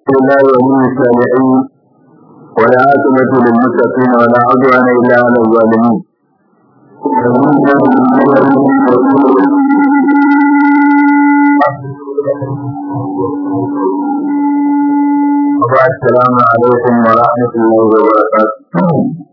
الله ولي الصالحين ولا عاقبة للمتقين ولا عدوان إلا على الظالمين السلام عليكم ورحمة الله وبركاته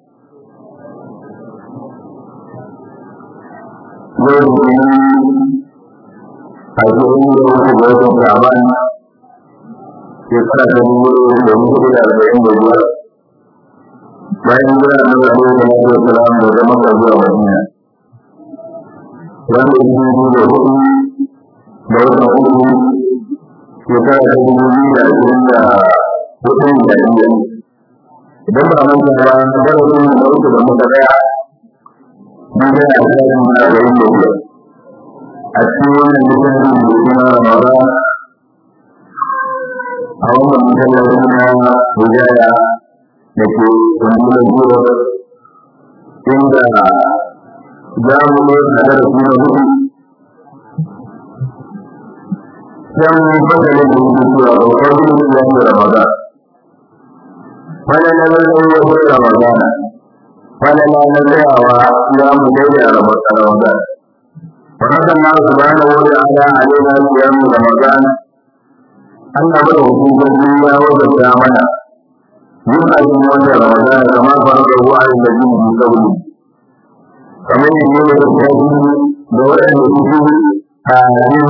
a cikin da wata gwamnatin shaban shekara ta dubu da mutu da arba'in da biyar bayan jira na zaɓe da na zuwa salam da zama ka zuwa madina wanda yi dubu da hudu da wata hudu shekara ta dubu biyu da ashirin da hudu da biyar idan ba manta ba darasin da uku da muka tsaya mun ga a tsarin arba'in da biyar a cikin wannan littafin da suna ramadan a wannan masallacin na hujjaya da ke kundin zuwa inda za mu yi tare da kuma hudu can fasalin da yake cewa ɗaukar zuciya da ramadan wani na zai wani ramadan wani na na tsayawa ya mu daidai a ramadan فرد الله سبحانه وتعالى علينا صيام رمضان أن نبره في الدنيا وبالدعمنا يبقى من وجه رمضان كما فرضه على الذين من قبله فمن يجيب الكتاب دولة الكتب آمين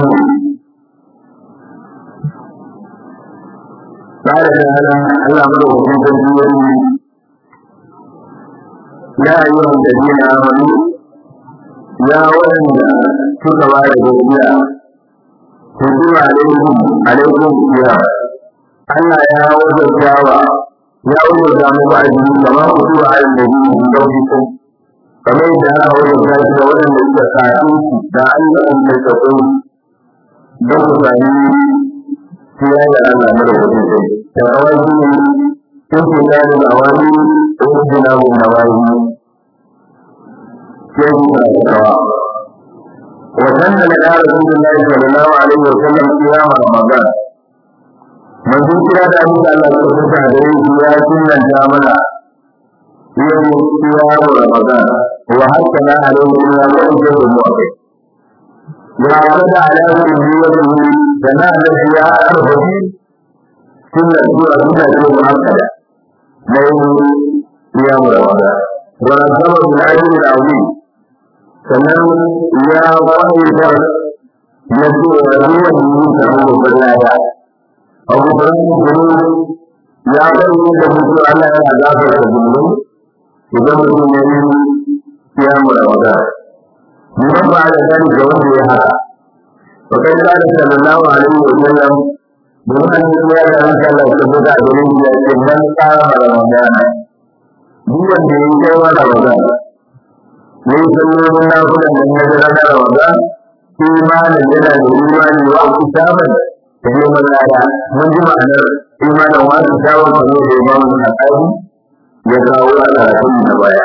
قال تعالى أن نبره في الدنيا يا أيها الذين آمنوا ya waɗanda suka ba da gaskiya ku zuwa alaikum alaikum ya Allah ya wajabtawa ya wajabta mu ba ji kama ku zuwa alal nabi ku dauki ku kamar da aka wajabta shi da waɗanda suka kafi da Allah an da tsaro don ku sami kiya da Allah mara wajen sai da awaji sun ke da awani ko jina mun nawayi وسن لنا رسول الله صلى الله عليه وسلم صيام رمضان من ذكر ذلك الله سبحانه وتعالى يا سنة جامنا يوم صيام رمضان وهكذا عليه صيام أجر المؤمن وعرض على سنيته سنة التي أعرفه سنة سورة سنة مؤكدة من صيام رمضان ونظم بالأجر العظيم sannan ya fahimta na cewa ruwan yi samu babban lada abu da ya bayyana da mutu Allah yana gafar da zunubi idan mutum ya yi ya mura wata liman ba da gani ga wanda ya haka wa kai da da sallallahu alaihi wa sallam domin an yi ya da ranka Allah ta buga da rin ya ce man tsara ramadana duk wanda ya yi kai wa ramadana ne sallolin nafulan da ya jira na Ramadan imanin yana da imani wa kitaban da neman lada mun ji ma'anar imanin wa kitaban kamar da imamu na kai ya kawo a karatun na baya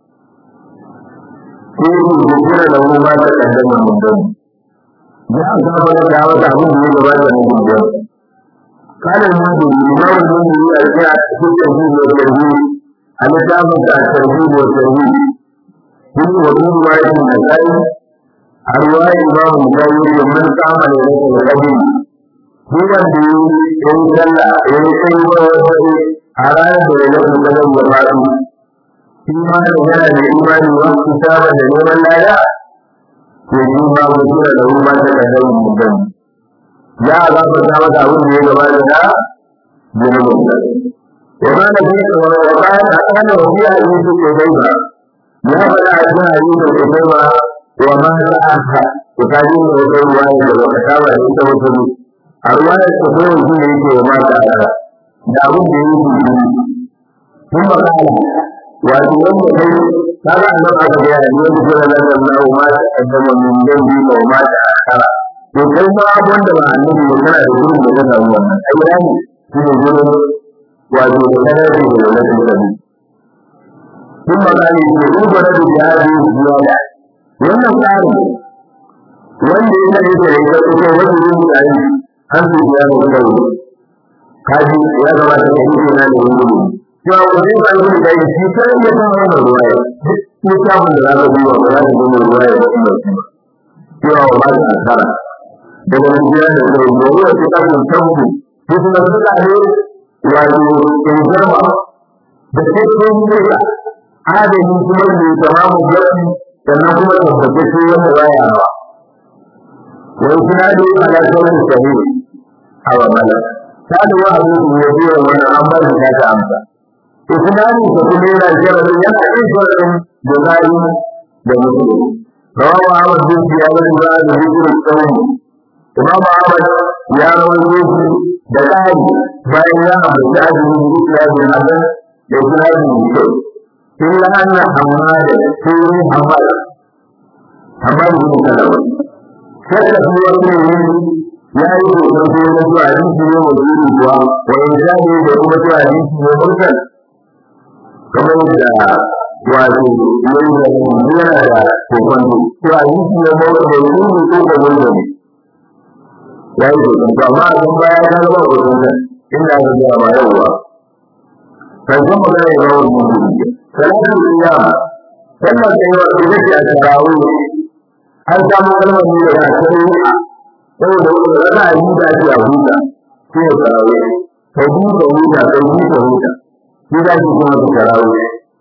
ko ku jira da mu ba ta kaddama mun dan ya ga ba da dawo da abin da ya gaba da mun dan kana mun da imamu mun yi a cikin tafsir da tafsir a littafin da tafsir da tafsir من وجود رواية النسائي رواية إمام النسائي من قام ليلة القدر هو الذي ينزل ينزل ويسري على ليلة القدر وفاته فيما نزل الإيمان والكتاب لنور الآية يجب ما وجود له ما تقدم من ذنب يا الله فتاوى أقول لي جمال الله جنب وما نبيك وقال أنا ربيع يوسف إليها ya faɗa a cikin hadisin da kai ba wa ma za a ka ku ta yi da wata ruwa da ba ta ba da ita wata ne a ruwa da ta zo shi ne yake wa mata a da abin da yake yi sun ba kala wato wanda kai ta ga nan aka ga ya ne da da da na ma ta kaddama min dan bi da ma ta akara to kai ma wanda ba annabi ne kana da gurin da ka samu wannan ai ne shi ne gurin wato da kana da da da ثم قال يقول ولد بهذه الزيادة wannan tsari wanda ya nake da ita ko wanda ya yi tsari an su ya mu kai kaji ya gabata ka yi na da wuri cewa ko zai ba yi da yi shi kan ya san wannan ruwa ya duk samun da za ka duba ba za ka duba ruwa ya da kuma cewa ba ta asara daga nan gida da zai yi ruwa ce ta kun tabu ko kuma suka ne wato in garma da sai ko ne ka adadin kuma da tamamu gari sannan kuma tabbatacce wanda baya hawa wai suna da ala sauran sahihi a wa malaka kada wa abu ya biya wani an ba shi ta amsa isnadi ko kuma yana jaradin yana yin jaradin da zai da mutum rawahu ahmad bin ziyad bin ziyad bin ziyad imam ahmad ya rawaito shi da kai bayan ya ambaci azumi bin ziyad bin hasan da ziyad bin ziyad illa anna hamad sirri hamad hamad bin salama kada fi wani ya yi kokon sai na zuwa hadisi ne mai jiri kuwa wa in zaɓe da kuma zuwa hadisi ne mursal kamar da wato yayi da yana da kokon cewa hadisi ne mai da jiri ko da mursal ya yi kokon to amma a kan baya ta zama kokon sa inda aka zuwa ba yauwa karshen magana ya zama mutum salatu iyama sannan sai wa ita ce a tarawih an samu kalmar ne da ta yi saboda wani rana yi da ake a huta shi ne sarawe ka huta huta ka huta huta shi za ki kuma ka sarawe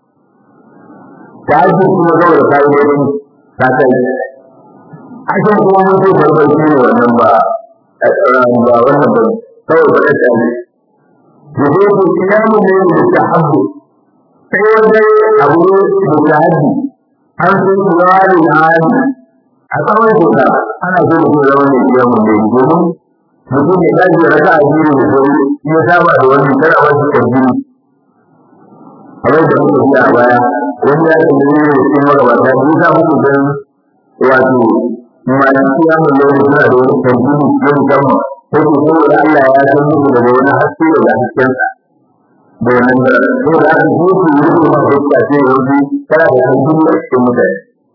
ta ake kuma saboda ka yi wani ta kai ake kuma mutu farfar shi ne wannan ba ba wannan ba saboda ka kai da zai ku kiyamu ne da ta habu sai wanda abu da ta habu an sun kuwa da hali a tsawon kuka ana so mutum zama mai biyan mu ne domin mutum ya tashi ya rasa addini da sauri ya saba da wannan kada ba shi tabbini kamar da muka ji a baya wani ya ce ne da cikin magabata ni sa muku dan wato malaki ya mun yau suna da wani tabbini na musamman ko ko saboda Allah ya san muku daga wani haske daga haskensa da wannan da ko da aka ji su yi kuma da suka ce yanzu kana da tabbini a cikin mutane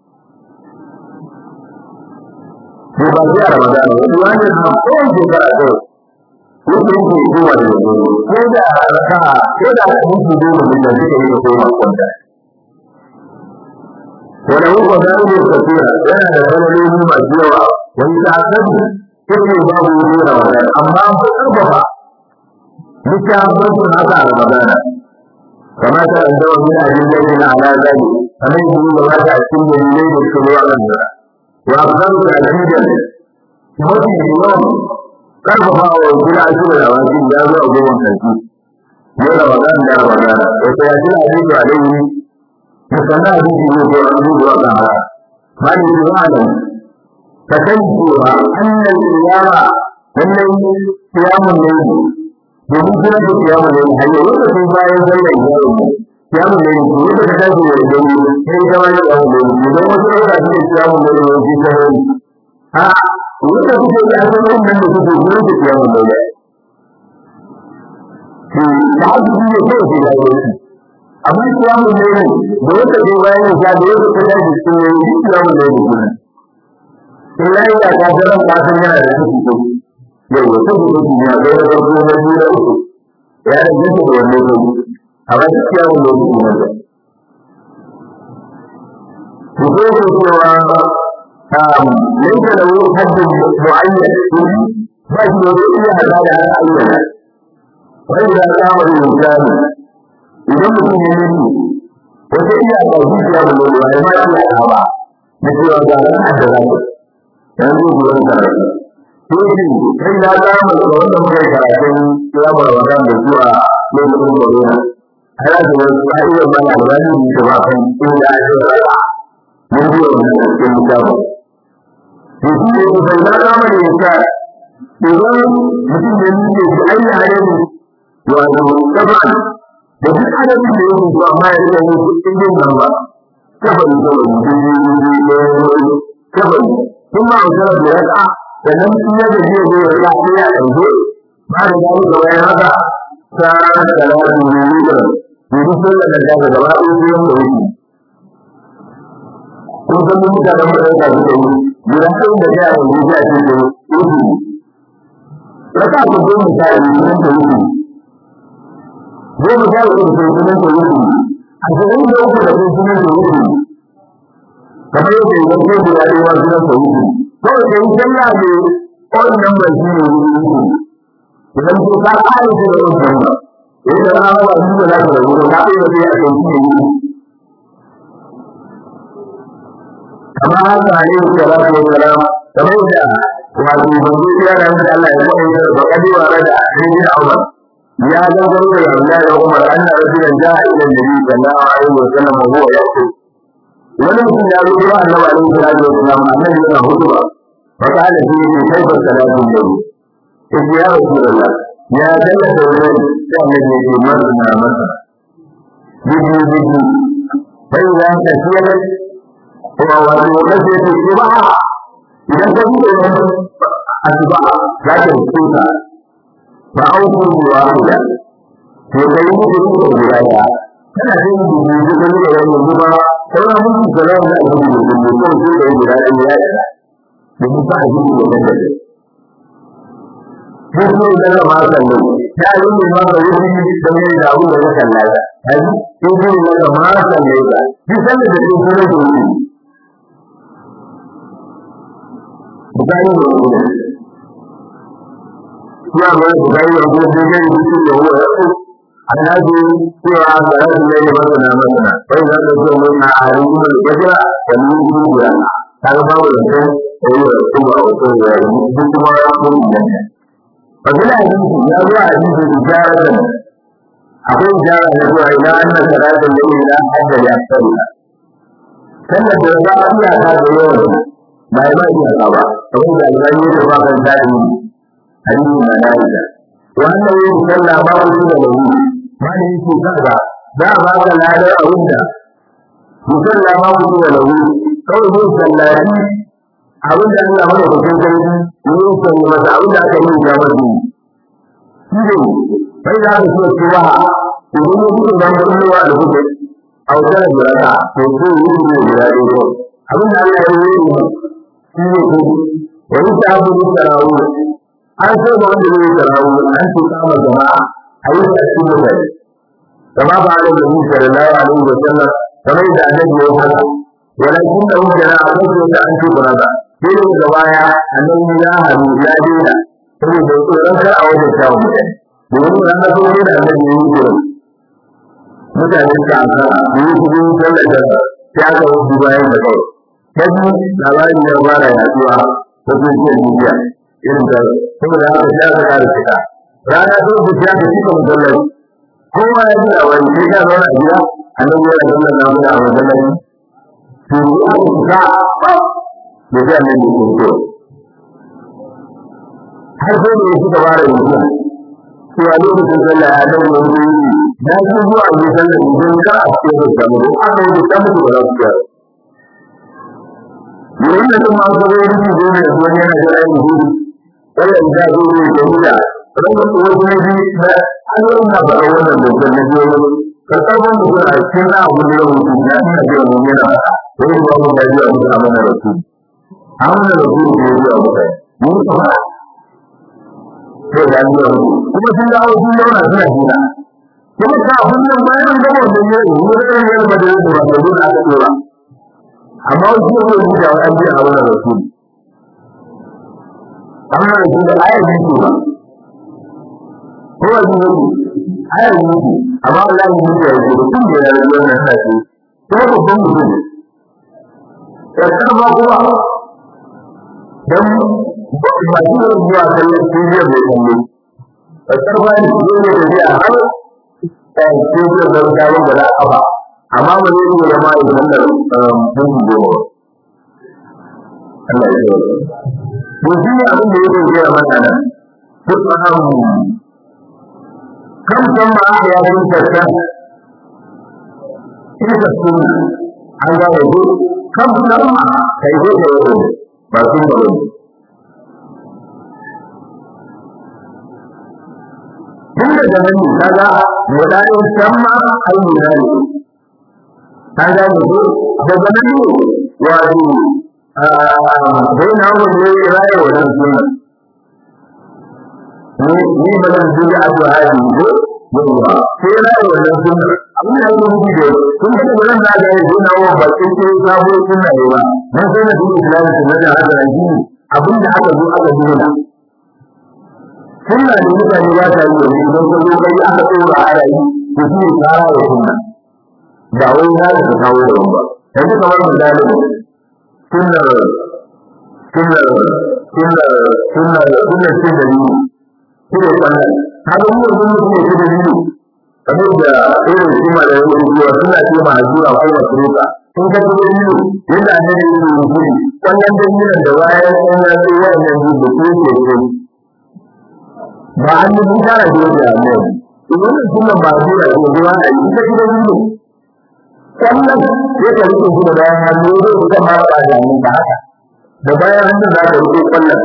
ko ba sai a Ramadan wani wani na kowace shekara ko yake yake zuwa da gobe ko da raka ko da mutu dole ne da suke yi ko ma kwanta wala hu ko da ne ko tira yana da kalmomi masu yawa wani da kan yake babu ne Ramadan amma ko karfafa littafin sun haka a Ramadan kama ta da wani ajin da yana ala zali kamar yadda ya wata a cikin dalilai da suke zuwa kan jira وأفضل تأكيدا mafi yawan karfafa wa gida a cikin rawatin ya zo a goma sarki ne ramadan da ramadan da ta yaji a cikin alaihi da sanar da shi ne ko an zuwa ga haka mali zuwanan ka san cewa annal qiyama wannan qiyamun ne domin kira da qiyamun ne hayya wanda sai bayan sallar qiyamun ne qiyamun ne ko da ka tashi da dare sai ka wani qiyamun ne idan wasu da suke qiyamun ne ne shi ta a wanda kuke da asalin nan da kuke gurin da qiyamun ne da haka shi ne kawai sai da yake amma qiyamun ne da wanda sai bayan ya da wanda ka tashi cikin ne qiyamun ne ne in ya yi da kafiran kasan yana da ciki ko yau da ciki ko ya ga da farko na biyu da uku ya da ciki da wannan ko a ba shi ya mun lokaci ne da ko ko ko cewa um yake da wani haddin mu'ayyan ba shi da wani iya hada da ayyana wai da kama da misali idan mutum ya yi wata iya ba shi ya mun lokaci ba shi ya ba na cewa ga ran da zai yanzu ruwan karatu Tuki, kai na samu da wanda muka yi karatun kiyama Ramadan da zuwa lokacin corona. Ana da wasu ƙa'idar mana albani ne da ba kan inda ake rayuwa. Mun ji wannan cikin mutane. To shi ne ku sai na samu da yasa idan mutum da ni ne shi ayi hadari wato taban da duk adadin da yake zuwa ma ya rika yin cikin nan ba. Taban da wani taban ثم أوصل بركعة فلم يجد فيه ركعة فيها أنزل بعد ذلك وين هذا كان ثلاث مريضا يرسل لك ذلك جواب في يوم الدين kun san mun mutane mu da ka da yi guda ɗin da ya yi ya ce da yi raka ku ko mu ta yi mun da yi sha uku da sunan da yake ashirin da uku da sunan da yake kamar yadda idan ko guda ɗaya wa sunan da yake kawai da yi sallah ne wannan ba shi ne yake idan ko ka ƙara shi da wannan ba yadda na ba shi da za ka da wuri ka ɗaya da zai a kan shi ne yake kamar haka ne da za ka yi salama kamar da wato banzu ya da wanda Allah ya yi da kadi wa da hadisi Umar ya ga garo da Allah ya Umar anna rajulan ja'a ila nabi sallallahu alaihi wa sallam wa huwa yaqul wani mutum ya zo ga Annabi alaihi salatu wa sallam annabi yana hutuba fa kana fi kaifa salatu nabi sai ya rasulullah ya dalla da wani sai annabi ya ce masa na masa bibi bibi sai ya ta siyar wa wato kace ce ba idan ka buɗe wani asuba za ka rubuta ba auku ruwa guda to kai mutu da guda ya kana jin dubu da kan da wannan ruwa sauran mutu da ran da ake da dubu ko sai da guda ya ya da mu ba ji da wannan ko ko da ma san ne ya yi ne ma da wani da ne da abu da kan lafiya ai ko ko da ma san ne ba ki san da ke kuma da bukari da wani ya ba bukari da wani da ya yi da huwa ya ku annabi cewa ga rasul ne ba sana masana bai da da so mun na arin da gajira da mun yi da kaga babu da kai da yi da kuma a wato ya yi duk kuma ya ku da ba bila hadisi ya zo a hadisi da jara akwai jara da zuwa ila anna salatul layli la hadda ya tsalla sannan da za a iya ta da yawan ba ya ba iya ka ba kamar da albani da ba kan dadi hadisi na dalila wannan yin sallah ba wani da lahu ma ne yake kaga za a baka ladar abin da musalla ma ku da lahu kawai yin sallati abin da Allah mana kusan sarki yin sallah masa abin da aka yi ya masa shi ne sai da aka so cewa idan ya fito da mutum wa alhudu a wajen da raka to ko yi ne da ya ko abin da Allah ya yi ne shi ne ko wani ta abu da tarawu an so da wanda zai tarawu an ce kama jama'a a yi ta cikin mutane kama ba da nabi sallallahu alaihi wa sallam kamar da annabi ya haka walakin da hujjara a kan da an ce burada sai da daga baya annabi ya haru ya daina saboda tsoron kar a wajen shawon mutane domin ran da kuma da annabi ya yi gurin mutane suka aka yi cikin sallar da ya aka wuce bayan da kawai kaji labarin ya fara yaduwa ta social media irin da saboda haka sai aka kara fita rana ta wuce ya ka cika musallar kowa ya ji labari sai ka zauna a gida annabi ya sallar na guda a musallar to ya kusa da zai annabi ya kusa har sai da ya suka fara yanzu cewa lokacin sallah ya dan wani na ji zuwa ne sallah idan ka a cikin da samu don aka yi da mutu da lafiya yayin da kuma aka zo yin zo ne zuwa yana da rai ne sallah da zo ne da hula ran da ko ne ji da an yi na ba wannan da kan ne ka sabon da a cikin abu da yau mutum ya ina da wani yana wani ba mu da ji abu da amana da su amana da su ne ya abu da mun ka sai da an yi kuma sun dawo sun zauna suna hira kuma ka hannun bayan da wanda ya yi wurin yin ba da yadda wanda dole aka dora amma wasu yau ne da an ji a wannan rasul amma da su da ayar yi su ba ko wani ne ayar yi su amma Allah yi su ya yi su tun da ya yi wannan sashi kuma babban mutum ya karfa kuma dan ba su da zuwa kallon tijiyar mai kallo a karfa ne su ne da zai har tijiyar da gawon da za a ba amma ba zai iya zama ya zama da mutum goma Allah ya yi to shi ne abin da yake gaya mata nan duk ahamu kan san ma aka ya sun tarta ita sunna an gane ko kan san ma kai ko da ba sun ba tun daga nan ne kaga mudanin samma ai mudani kaga ne ko daga nan ne wato dai na mu ne raye wannan sunna ni ni ba zan ji a to hadi ko yawa sai raye wannan sunna abin da yake nufi da sun ga da nan da ga yi na wa ba sai sai sabo sunna ne ba mun sai da duk islamu sunna da haka nan shi abin da aka zo aka dena sunna ne mutane ba ta yi ne idan ka zo kai aka tsora aya yi to shi ne tsara da sunna ba wai za ka kawo da ba yanzu kamar misali sunna sunna sunna sunna sunna ce da ni shi ne wannan haka mu mun ne ce da ni kamar da irin su ma da yake zuwa suna ce ma zuwa ko ba su ka sun ka ce ni yadda annabi ya yi mutum wannan dalilin da bayan sun ya ce wannan ji da ke ce ce ba an yi mun fara da yadda ne idan sunna ba zuwa da zuwa a yi ta da ni wannan ya ka rike shi da bayan hannu ne da ma ba da ni ba haka da bayan hannun za ka rike kwallon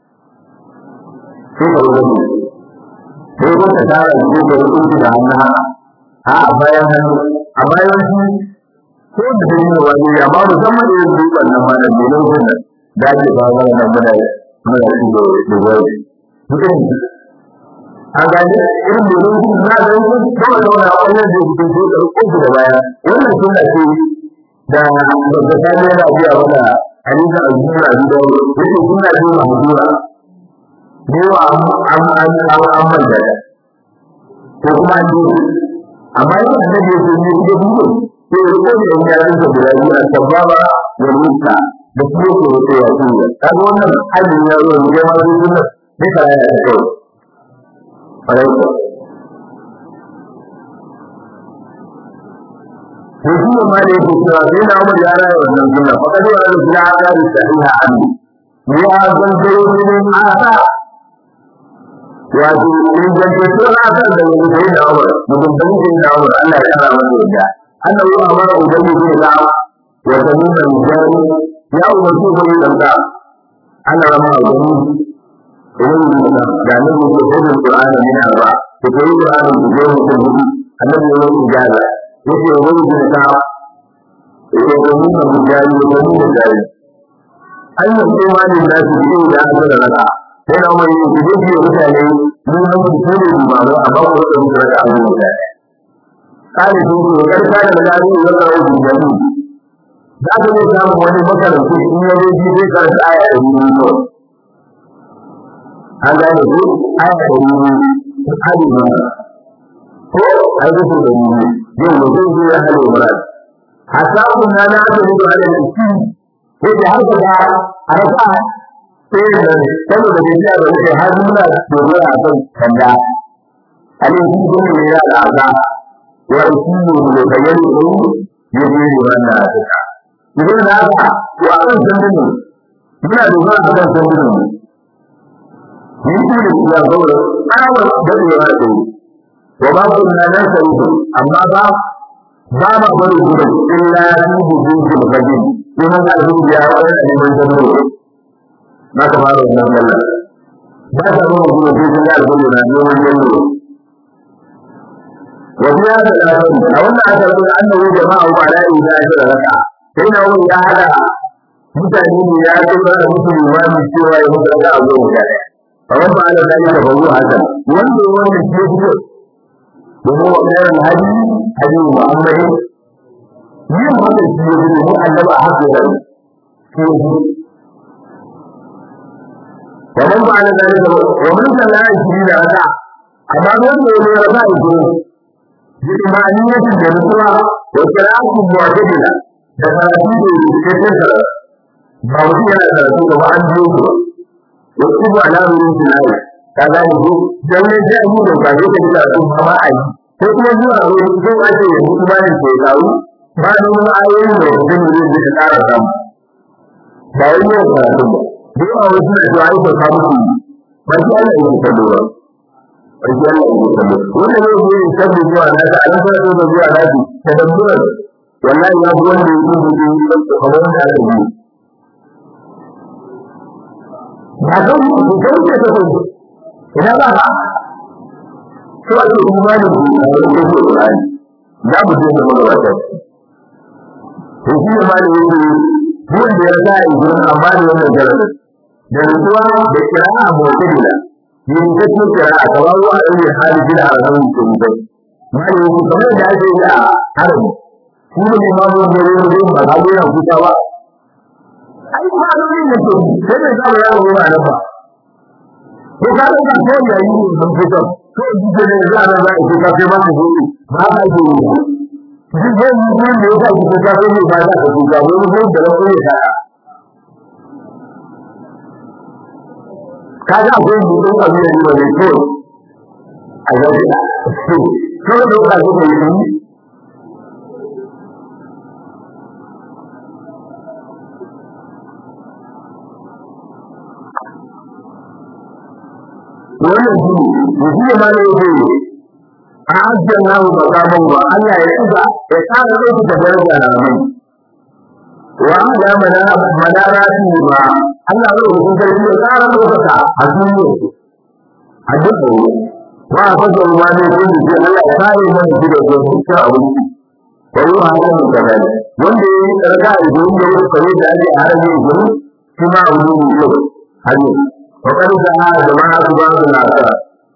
sai ka rike sai ko ka tara shi da rike da hannu haka a bayan hannu a bayan shi ko da dai ne wani ya ba musamman da yake wannan ma da dole ne da ake ba wa nan da muna shi da da wai mutum a gani irin da yake na da yake ba da wani abu da yake da rike da baya wannan sunna ce da da ta ne da biya wala hadisa al-jura da yake sunna ce ma hudura ne wa am am am am am da ko kuma ne amma yana da yake ne da biyu sai ya ko da ya rinka da rayuwa sababa da ruka da kuma ko da ya ce kaga wannan hadin ya zo ne ma sunna ne kara ya ta kai to shi ne ma da yake cewa sai na umar ya raya wannan sunna fa kadi wa rabbi la aqari sahiha an ya zan dai ne asa wato in zan ce to na san da wani sai na umar mutum da sai na umar Allah ya kara masa yadda annabi ya amara ubangi bin da wa tamima jari ya umarci ko yin da Allah rama ubangi idan da da ne ko da Qur'ani ne ba ko ko Qur'ani ne ko ko annabi ya yi ijaza yake wani da ta yake domin da mujari da domin da jari an yi kuma ne da su yi da aka da raka sai na wani yi da ke mutane mun nan su ko da ba ba amma ko da mutum da abu da kare sun ko karka da gari da kawo da jari za ka ne samu wani makarantu in ya zo ji zai karanta aya da ni ko an gane ko aya da ni hadi ba ko ai da su da ni zai mutum zai ya hale murad hatta kun na na da mutu hale da shi sai da har da a rasa sai da saboda da ya da muke har muna dogara a kan kanda ale shi ne ne ya da aka wa shi ne da bayan ne ya je ne wannan aka idan da haka to a kan sandin ne muna dogara a kan sandin ne ni shi ne ya zo da tsawon da ya da wa ba ku na nan sai amma ba ba ma bari gudu illa ni buju da kaji kuma da su ya wani ne mai zama na ka fara wannan Allah ba ta ba mu gudu sai da alƙawari na ne wannan ne wa biya da lafi a wannan aka rubuta annabi jama'a wa ala ila da raka sai na wani ya hada mutane ne ya ce ba da musu limami cewa ya mutu da abu da ya فمن فعل ذلك فهو حسن وانظر وانظر الشيخ وهو خير الهدي هدي محمد yin haka shi ya gudu mu annaba a haka da shi wa man ba ala zalika wa man salla shi da raka amma don da ne raka shi bi imaniyatin da nutsuwa wa qira'atu mu'tadila da karatu da yake da ba mutum yana karatu ba an biyo ku wasu ba na wurin tunani ka gane ko dan ne sai mu da ba zai ka karatu ba ma ai ko kuma zuwa wurin ko ake yanzu imanin ke kawo ba da wani ayoyin da mutum zai ji ka ƙara samu ba wai yau karatu ba da yawa wasu na cewa ai ka samu su ba shi Allah ya yi kallo ba ba shi Allah ya yi kallo wanda zai yi yin sabbi zuwa na ta an fara da zuwa na su ta dabburan wallahi ya fi wanda ya yi gudu kamar wanda aka yi ba don mu ko ce ta ko ina ba ba to a ce imanin ku da ko ko Qur'ani za mu je da wata to shi ne malami yake duk da ya sa idan amma da wannan garin da ruwa da kira'a mu'tadila yin kace kira'a kamar wa ayi hali bila arabi to mutai mali yake kamar da ake yi a harami shi ne imamu da ya yi ba ga yana kuka ba ai ba da yin da ke sai da zama ya ruwa na ba ko ka ga ko ya yi ne ban fito ko ji da ne za a za a ce ka sai ba mu yi ba ka ji ne shi zai yi ne da ya ji ka sai ne ba za ka ji ga wani ko da ko ya ta kaga akwai mutum a zuwa ne ne ko a zai da ko da ka zo ne wannan shi ne shi ma ne yake a ajiyar namu makaman wa Allah ya tuba ya tsara ɗauki da daraja na mai wa ala mana manara shi ba Allah ya rubuta sarki ya tsara ɗaukaka a duniya a duk da wa a fasa ruwa ne ko da Allah ya kare mana shi da zuwa abinci wa yi wa hannun da gani wanda ya yi tsarka a zuwa da wasu kare da ake a harajin zuwa shi ma abu ne mai yau har yau وقد سعى جماعة بعض الآثار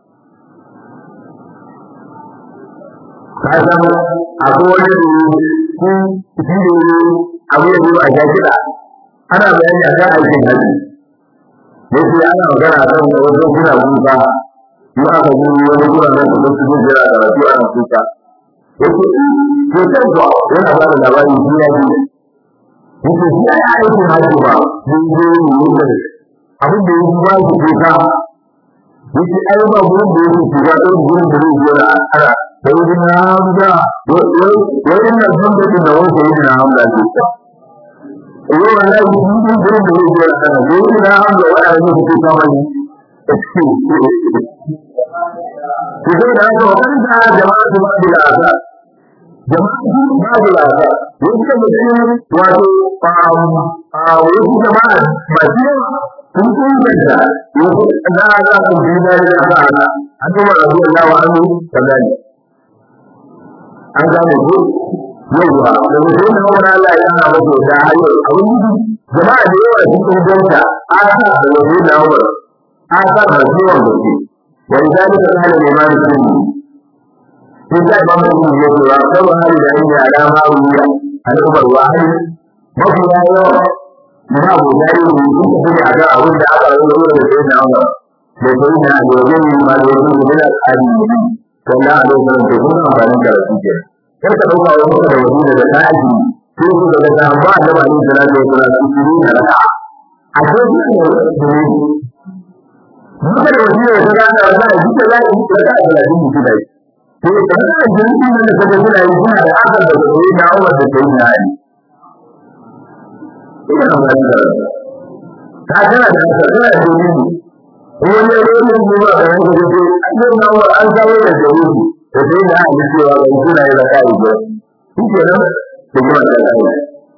kasan akwai wani da shi shi ne abu ya zuwa a kiɗa ana bayani a kan aikin haji yake ana magana a kan wasu suna kuka in aka ji wani zuwa nan da wasu zai jira da wasu ana kuka yake ke kan zuwa yana ba da labari shi ya ji yake shi ya yi aikin haji ba mun zo yi yin abin da yake ba shi kuka yake ai ba gurin da yake shiga ɗan gurin da zai jira a kara da wani na hamza wani na hamza din da wani sai na hamza ce yau wallahi mun yi gurin da zai jira a kara da wani na hamza wani a yau kuka mani ku zai da haka wani da jama'a su ba da asa jama'a su ba da asa wani da mutum wato a wani jama'a ba shi sun inganta wasu za a za su bi da ya ba ana an kuma rabu Allah wa annu kadani an gane ko yawa da mutum da wani Allah ya hana masa da hayo abin yi jama'a da yawa cikin ganta a sa da wani da wani a sa da ciwon da ke wani zalika kana neman sunni sai sai ba mu yi ko ra ko hali da inda alama wuya al'ubar wahid mafi yawa na abu da yi ne duk da kuma ga abin da aka yi da sai na Allah da sai na da wajen ma da wajen da da tsari ne to na da wannan da kuma amfani da su ke kar ka dauka wani da wajen da tsari ko ko da da ba da ba ni da da da su su ne da a ce ne ne mun da wajen da da da da duk da zai yi da da da din su dai to da da jinsi ne da da da yi suna da aka da sai na Allah da sai na yi ina magana ta tana da tana da dalili wani wani ne ba da wani da ke an na wa an kawo da dalili da sai da an cewa ban suna yi da kai ba shi ke nan da kuma da kai da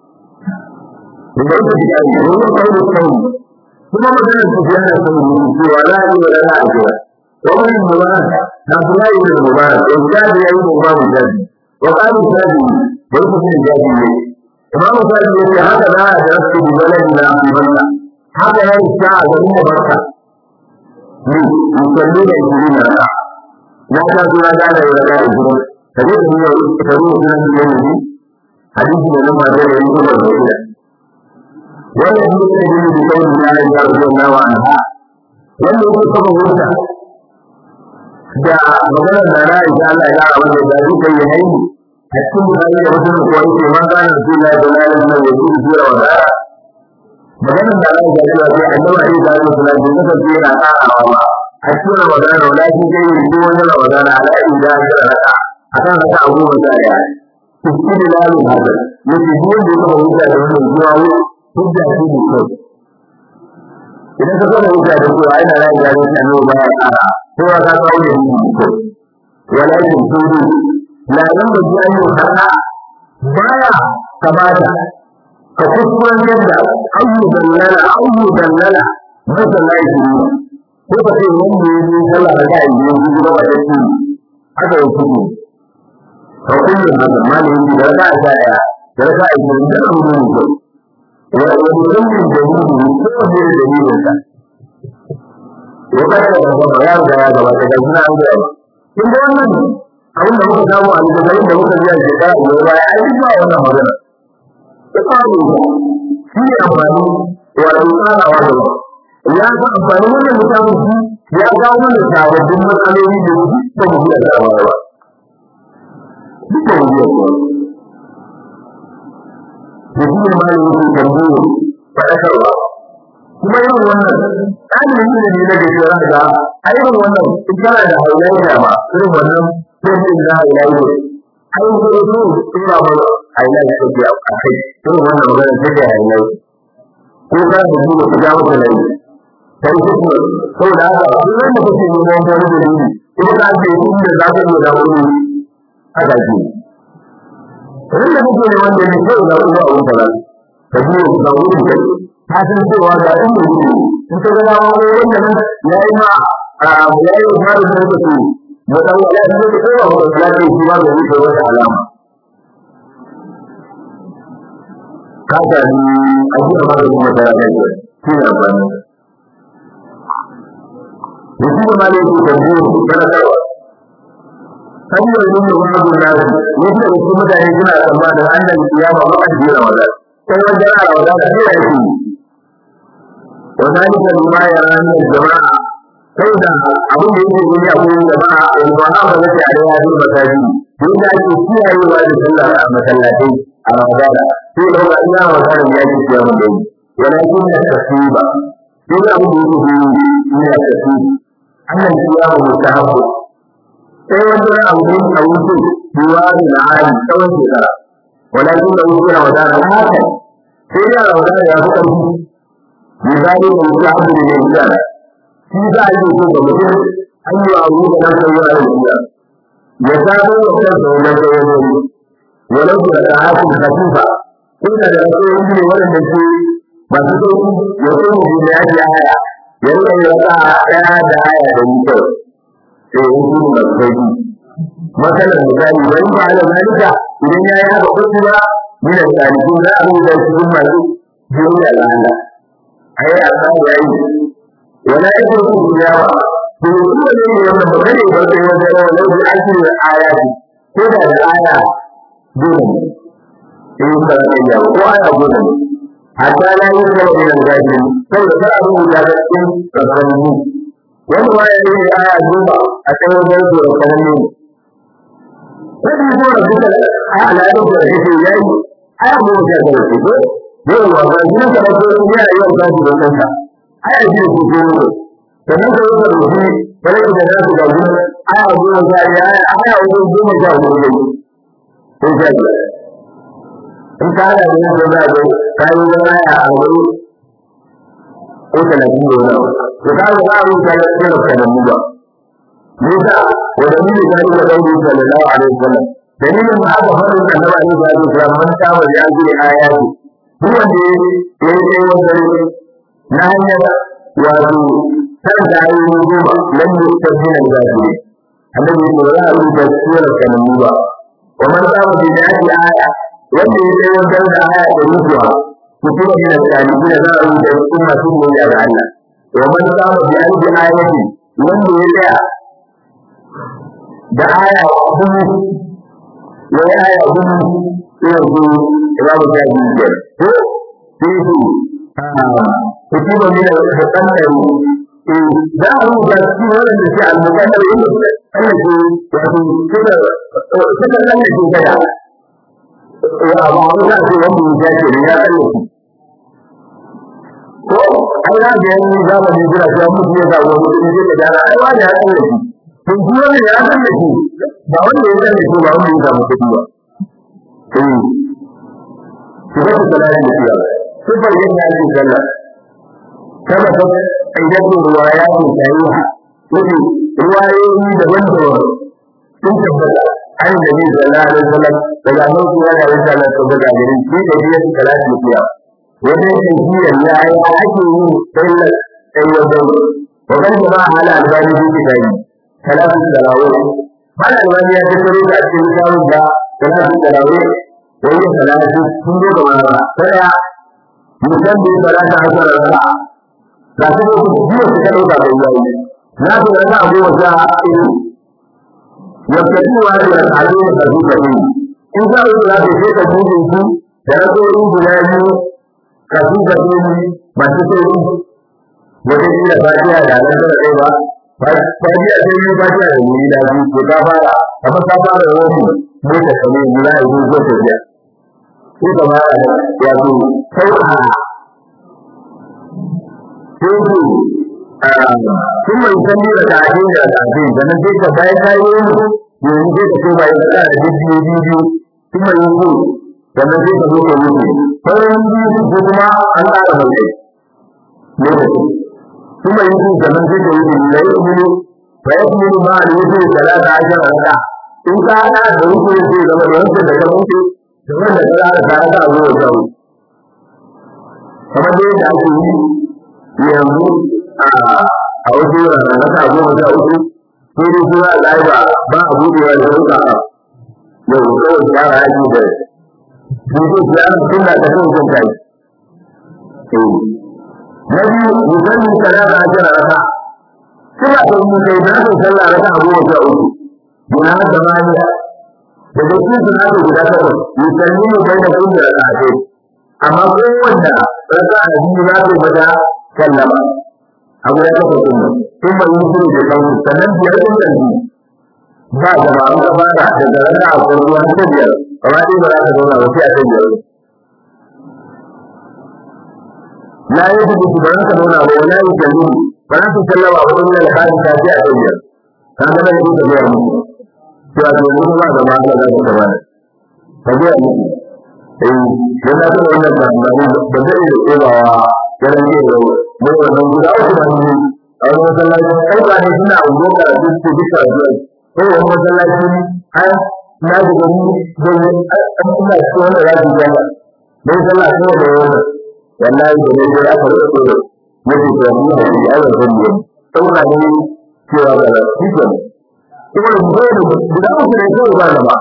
ba ta ji ai wani kai da kai kuma magana ta ji ana son yi cewa za a yi wa rana a jira wani mubarak na kula yi da mubarak da jadi ya yi da babu jadi wa qalu jadi wani mutum jadi ne imamu sa'id ya ce haka za a jarasu bi baladina fi makka haka ya yi sa a garin makka ne musalli da ishirin na ka na ta suna gane ya raka ishirin ka je da nuna ka zo suna su yi ne hadisi da nan masu da yin kuma da ita wannan shi ne da yin da kawai na yin da ruwan nawa an ha wanda yake kafa hujja da maganar da na isa Allah ya rawa da da duka yi haini a cikin mutane da wasu kuwa yake ma gane su na da lalin nan ya ci jira wa dara maganar da Allah ya rawa da annabi Ali da Allah sallallahu alaihi wasallam yana karawa ba a cikin Ramadan wala shi zai yi ko wani Ramadan ala inda ya raka akan haka abu ba da ya cikin lalin hada yake duk wanda ya kafa hujja da wannan zuwa hujja shi ne kai idan ka kafa hujja da cewa ina ra'ayi da annabi ba ya kara ko ka kawo da ni ko walakin tudu la yan da ji ayu haka baya kamata ka kuskuren yadda ayu dallala ayu dallala masa laifi ko ka ce wanda ya yi sallah da kai ne ji ba da shi haka ya kudu ka kullu haka malamin da ka sa ya da ka yi da abu ne ko wa wani dalilin da ni ko da dalilin ka ya kada da gaba ya riga ya gaba da gina an gaba kin ga wannan abin da muka samu a littattafin da muka biya shekara biyar baya ai duk ba wannan magana ta faru shi ne amfani wato tsarawa da ba ya ga amfani wannan littafin shi ya kawo mana sababbin matsaloli da su ba mu biya da ba duk ba mu biya da da shi ne malamin su tambayo faɗakarwa kuma yin wannan ɗalibin ilimi na da shara da a irin wannan in kana da haulayya ba irin wannan sai da haulayya ai ko su tura ba haulayya ta biya a kai irin wannan magana sai da haulayya ko ka da su da ga maka lai sai su ko saboda haka duk wanda kake neman wani dalili in ka ce inda za ka yi da wani haka ke Wanda kake neman dalili sai da uwa a wuta ka ji da wani kai ta san cewa ga ɗan mai gudu in ka gana wani wanda nan ya yi ma a ya yi ma da zai kasu da ɗan wani ya zai kowa wa da lafiya shi ma da wuce wata alama ka sami a ji a maganin mata ya kai shi ne amfani da shi da malai ke tambayo kana karwa hanyar yin da wani gudu nasu wasu da wasu mutane suna tsammanin an da kiyama ba a jira wadda sai wajen ana wadda da zai yake وذلك بما يرى من الجماعة فإذا أبو يجي من يقول الجماعة والجماعة التي عليها في المساجد فإذا يكفيها يوالد صلى مسلاتين على ذلك في لو أنها وكان يأتي في يوم الليل ولكن التسليم إذا أبو يجي من التسليم أن الصيام مستحب sai wanda ya abu a wuce biwari na hali tsawon shekara walakin da wuce na wadana haka sai ya wadana ya fi ƙarfi misali da mutum abu da ya biya shi za a yi so ga mutum an yi abu da nan sai ya yi biya ya samu wa kansa wannan sai ya yi walau da ta hafi khatifa inda da sai ya yi wanda ke masu sauki ya kai mu da ya ji aya ya rika yi wata ɗaya da aya da ni kai sai ya yi masu sauki masalan misali wani ba ala zalika idan ya yi haka kusurwa min al-salihin za a rubuta cikin masu jiya da Allah ai Allah ya yi wala yakuru tilawa to kuma ne wannan magana ba sai wanda ya wala da ake ayati ko da da aya dole in ka ga ya ko aya dole hatta la yi da wannan gaji sai da a rubuta da cikin tsakanin wani waya ne aya duba a cikin wajen da tsakanin Wani ko da duka a al'adun da yake yayi aya mu da ga shi yau wa ba shi ka rabu ne ya yau ka da kanka ai a ji ku ko ne sannan ka yi da shi bare da da su ga gudu ai a gudu ga ya ai a gudu goma ga gudu ko ga in ka da ne da da ka yi da ya a gudu ko ta na gudu ne to ka ga ba mu da da da da mu ba ne da wa da ni da da da sallallahu alaihi wasallam dalilin da aka faɗi da Annabi sallallahu alaihi wasallam man ta wa ya ji ayati duk wanda ya yi tsaye wanda na hanyar wato kan da ayi goma lam yustabina al-ghafiri annabi ya ce wala da sura kanamu ba wa man qama bi da'ati aya wanda ya tsaye wanda da aya da rubuwa kuma min al-salihin za a rubuta sunna sun ne da Allah wa man qama bi alfi ayati wanda ya tsaya da aya kuma ya yi aya kuma yanzu imamu shafi biyar ko fihi kutiba min al-muqaddari za a rubuta cikin wannan da ke al-muqaddari inda Allah ke wato suka suka kalle shi gaya wa ba mu da shi wanda ya ce ne ya kalle shi ko ai na ga yanzu zamani jira sai mutum ya zawo mutum ya ce da ai wani ya kalle shi to shi wanda ya kalle shi ba wanda ya kalle shi ba wanda ya samu kudi ba sifatu salatin da fiya sifar yin da ake sallah kama ta aidatun ruwayatun sahiha yake ruwayoyi daban-daban sun tabbata an da bi sallallahu alaihi wasallam daga annabi sallallahu alaihi wasallam to daga gare shi da biya salatin da fiya wajen tafiya ya yi ake yin sallar sai wajen wajen jama'a hala albani shi ke gani salatin tarawih hala albani ya tattaro da a cikin samun da salatin tarawih wani salati sun zo gaba ba sai mutum da salata a tsara rana ga su da su biyu su kaɗau ka bai yayi na su rana a goma sha ilu يبتدئ هذه الأفعالين خفيفتين إن شاء الله لا تشيك الموجود درسوا بلاد خفيفتين ما تسيرون وتجد فاتحة لا نزل أيضا فاتحة سيدي فاتحة من إلى في كتابة أما كتابة الوحي موت السمين لا يجوز وتجد كيف ما يعني سوءها ثم يسمي ركعتين ركعتين sannan sai ka bayan ka yi yanzu yanzu sai ka koma ya tsaya da biyu biyu kuma yanzu sannan sai ka zo ka wuce sauran biyu ko kuma an tsara mai kai lokaci kuma yanzu sannan sai ka wuce da ya kuma fa ya kuma ma da wuce talata ashara raka in ka hada da wuce sai zama da wuce da ka wuce da wanda ka tsara ta raka a zuwa ta wuce kamar dai da ake yi yanzu a wasu wuraren raka goma sha uku sai dai suna ɗaya ba a buɗewa da sauka a yau kawai yara ya ji da dudu ya tun da ta kan jin kai na biyu musamman salata a jira raka suna da mu kai da su sallah raka goma sha uku yana da maniya da da su suna da guda takwas musamman ne bai da kun da raka ce amma kowanne raka a biyu za su bada sallama abu ya kafa sunna sun bai yi shiru da kawo sannan biyar sun kanji ba jama'a an kafa da daga rana a kwarwa ta biyar amma dai ba za ka zauna ba sai a kan biyar la yi su ba za ka zauna ba wala yi kalli ba za su sallama ba wani alƙalin ta sai a kan biyar ka ga nan da biyar mu cewa to yanzu ba da ma Allah za ka gaba ka biyar mu eh dan na san wannan tsammani ba zai iya tsorawa yaran ne da mai wannan guda uku da hannu a wani masallaci kai ba ne suna ungo ka da su duka zuwa ko wani masallaci har na ji gani zai an ina ci wanda za su gama dai sallah ko da wannan wallahi da ne dai aka rike da yake da mu da shi ai wannan ne saboda ne cewa da shi ke kuma da guda uku ne kawai ba da ba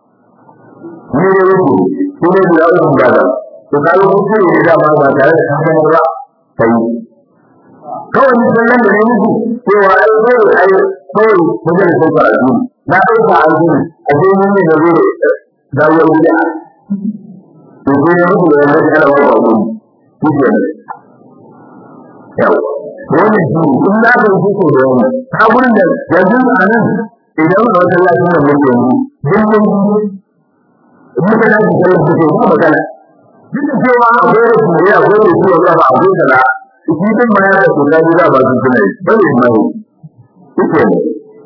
ne ne yake shi ne guda uku ba da to kawo kuke ne da ba tare da kan ba sai kawai ni san nan da ne miki cewa ai kawai ai kawai wajen da sauka a duniya na ɗauka a duniya a sai ni ne da zai dawo gida to sai ya mutu da wani ana ba ba mu kike ne yau wannan shi in na ga shi ko da wannan ta gurin da yanzu a nan idan ba wata lafiya ne yanzu din mun in muka dace da shi ko ba magana duk da cewa akwai rashin ne akwai da ciwon kafa akwai kaza shi din ma ya da kula da ba su tuna yi ba ne mai yake ne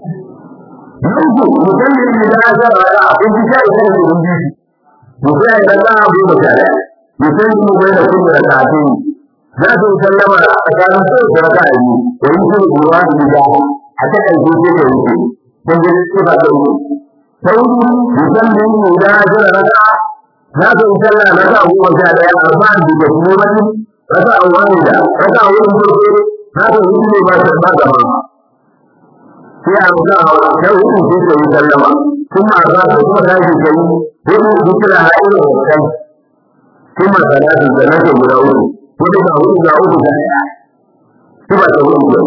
yanzu mutum ne da ya ga ra abin da ya yi da mun ji mutum ya ga ta abu da kare mutum ne bai da kuma da tafi za su sallama a tsakanin su da raka yi da yi su ruwa da da a ta kai ce da yake dan da su ba da yi sai mutum ne da ya ga raka za ka yi sallah na sa goma sha ɗaya arba'in da ke kuma wani rasa a wani da rasa a wurin farko za ka yi ne ba ta ba ta ba sai a ga da hudu sai ka yi sallama kuma a za ka kuma ta ke kai hudu dukkan a irin wancan kuma salatin da nake guda uku hudu ga hudu ga uku da ɗaya su ba ta hudu ba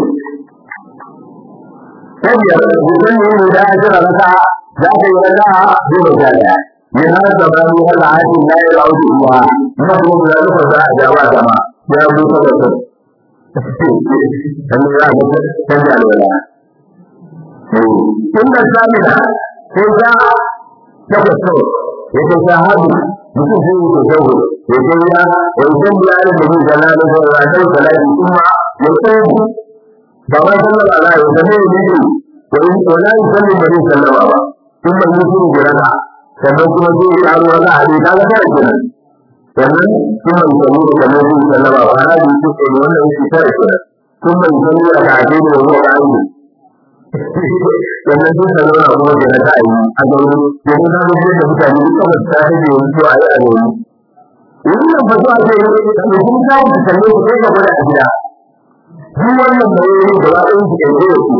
ta biyar mutum ne da ya jira rasa za ka yi rasa goma sha ɗaya من هذا الزمان هذا عاد لا يعود الله نحن لا نفرد أجابة كما يا أبو سبب أن لا تجعل ولا ثم الثامنة إذا تبصر يتشاهد mutum sai yi tasawur ya kaiya wa idan ya yi da bi zana da zai ra kai salati kuma ya tsaye ba ma sallar ala ya zama ya bi wa in wala yusalli ba zai sallama ba kuma yi shi da rana sannan kuma zai yi aro wani hadi kaga tare kenan sannan kuma yi sanu da kamar zai sallama ba na bi su ne wannan yake tare kenan kuma yi sanu da kaje da ruwa ayi sannan sun sanu da kuma da ta ayi a gauri yanzu na ga da mutane duk kamar ta rage wani zuwa ayi a gauri wannan fa zuwa ce da kun ta ku kalle ku kai gaba da gida duk wannan bayoyi da ba ɗin su kai da su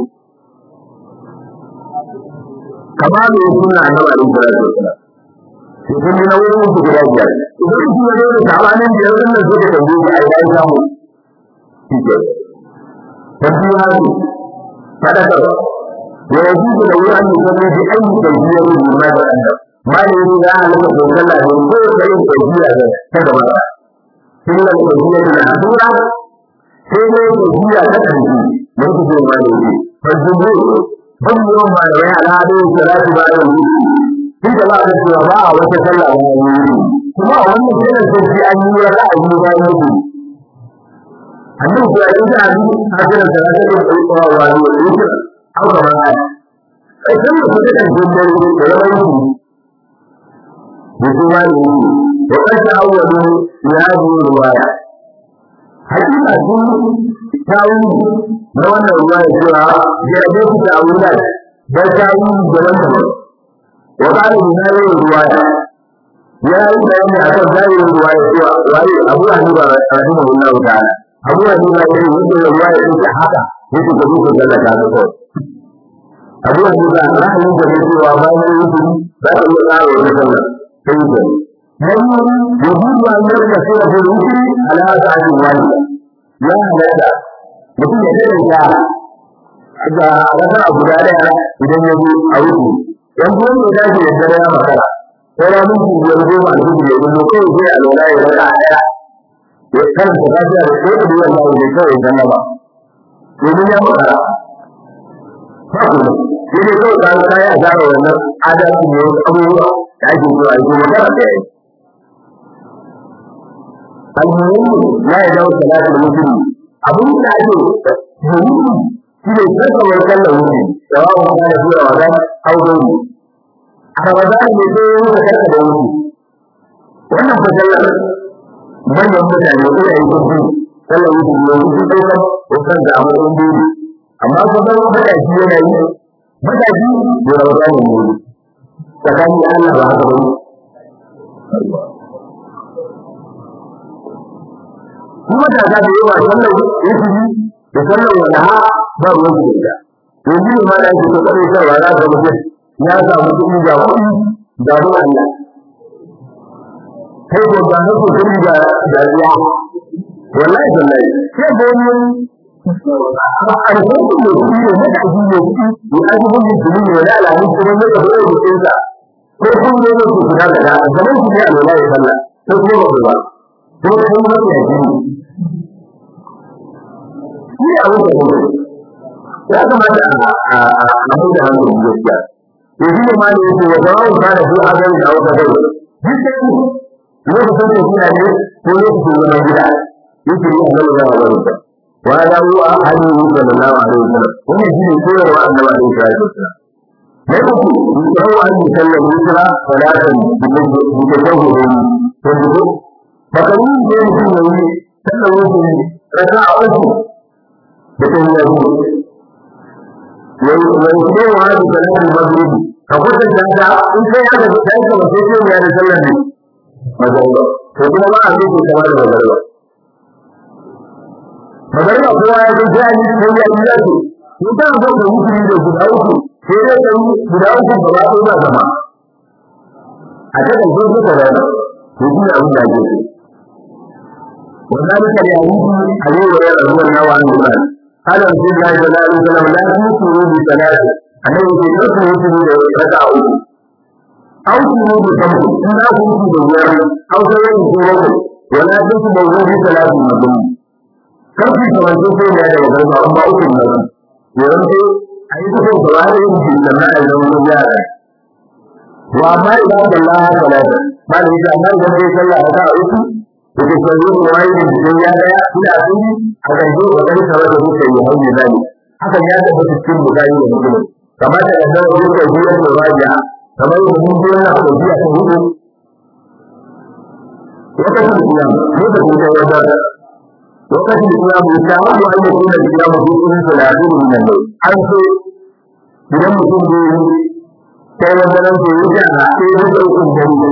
kama da ya suna na ba ɗin salatu wasalam sun yi na wurin su guda biyar idan su ya zo da sabanin biyar ɗin da suka tambaye shi a yi samu shi ke tafiya ne faɗakarwa wa yajibu lahu an yusalli bi ayyi kayfiyatin mimma ta'addab malami ya halaka ko sallah ne ko da yin kayfiya da ta gaba illa kayfiyatin asura sai ne kayfiya ta kanki mun ku ce malami fa jumhur ban yawan malamai al'adu salatu ba da wuce tun da ba a cewa ba a wata sallah ba ne kuma a wannan kiran sai an yi ra'ayi bayan mutum annabi ya yi da abin hajjar da ya ce ko wa wa ne ne au kama ai sai da kuka da jindar da rawayi da kuma ne wa kace awwalu ya ji ruwaya hakika sun tawu na wannan ruwaya cewa ya da ku da awula da tawu da wannan wa kana min ruwaya ya yi bayani akan zahirin ruwaya cewa wai abu hanifa rahimahullahu ta'ala abu da nuna ya yi wanda ya ruwa ya yi ta haka ya ce gabi ko zalla ta ga kawai abu da nuna ra'ayin da ne cewa bayan yi su za ka iya tsara wani sallah sai yi gani na yi yahudu an yi da sura da rufi ala ta ake wani ya halatta mutum ya dade ya ga rasa abu da daya idan ya zo a rufi yan kuma ya dace ya dare ya makara sai ranar biyar goma a dubu ya zo kawai sai a lura ya rasa daya ya karanta lafiya da ko da yawan lawo bai kawai zanna ba domin ya makara ba ku ne sai dai kawai ka ka ya zara wannan adalci ne wasu abubuwa da ake zuwa ya kuma makara da yayi almuhimmi la ya dawo salatul muslim abin da ake muhimmi shi ne kasa wai kallon wuce da wa mu kana zuwa wajen audoni a ramadan ne sai ya wuce kasa da wuce wannan fa sallar manyan mutane ko yayi gudu sallar yi ne su ɗaukar hoton da amma sun biyu amma ko ga matashi yana yi matashi da rawata ne ne tsakanin Allah ba haka ba kuma da za ta yi wa sallar yusuf da sallar wanda ha ba ruwan su da yanzu ne ma da ake so kare sarwa za ka mutum ya samu kuɗi ga kuɗi da ruwan Allah kai ko ba ku kudi da dariya wallahi wallahi sai da ni an ko ku ne ku ne da ku ne ku ku an ku ne ku ne da ala ni kuma ne da ku ne sa ko ku ne ku ku da da da mun ku ne wallahi sallah ko ku ba ba ko ku ne ku ne ni abu da ya kamata a a mai da hankali gaskiya yanzu ne ma ne yake wa zawo ka da su a gani da wata gari lokacin da suna ne ko lokacin zaman gida yake yi annabi da wani da wa da hu a hali yi sallallahu alaihi wasallam wannan shine koyarwa annabi alaihi salatu wasallam ne ku ku tsawo an yi sallar hijira salatan da tawhidin to duk bakarin da mutum yayi sallar hijira raka a uku da tawhidin yayi yayi kowa da salatin maghrib ka kwatanta da in kai haka da kai ka wace ce ya da sallar ne magariba to kuma ba a yi ko kamar da magariba magariba kowa ya ji jani sai ya yi zaki in ka zo ka yi da guda uku sai dai ka yi guda uku ba ba ko ba zama a ta kan zo ka rana to shi abin da ake so wannan da ya yi a yi wa ruwan nawa an gura قال رسول الله صلى الله عليه وسلم لا تنكروا بثلاث annabi ke karku mutu da raka a uku aw ku mu da sabu in za ku mutu da biyar aw sai yin ku wani wala duk da wani salatu mutum karku kamar su sai da da garba amma uku ne yawan sai ayi ku ko ba da yin shi da na da wani yara wa ma idan Allah salatu ba da ita amma idan sai sallah ta uku da ke sai ku wai da sai ya daya ina tuni a kan zo da kai sabar da ku sai ya hawo zali hakan ya tabbata cikin bukari da muslim kamar da kan dawo da biyar da raja kamar da mun ji wannan ko biya ta hudu lokacin kiyam lokacin da ya da lokacin kiyam ya ta wani an yi kuma kiyam ko irin salatu min nan an so idan mutum da yi sai wanda nan ko yi da sai ya da ukun dare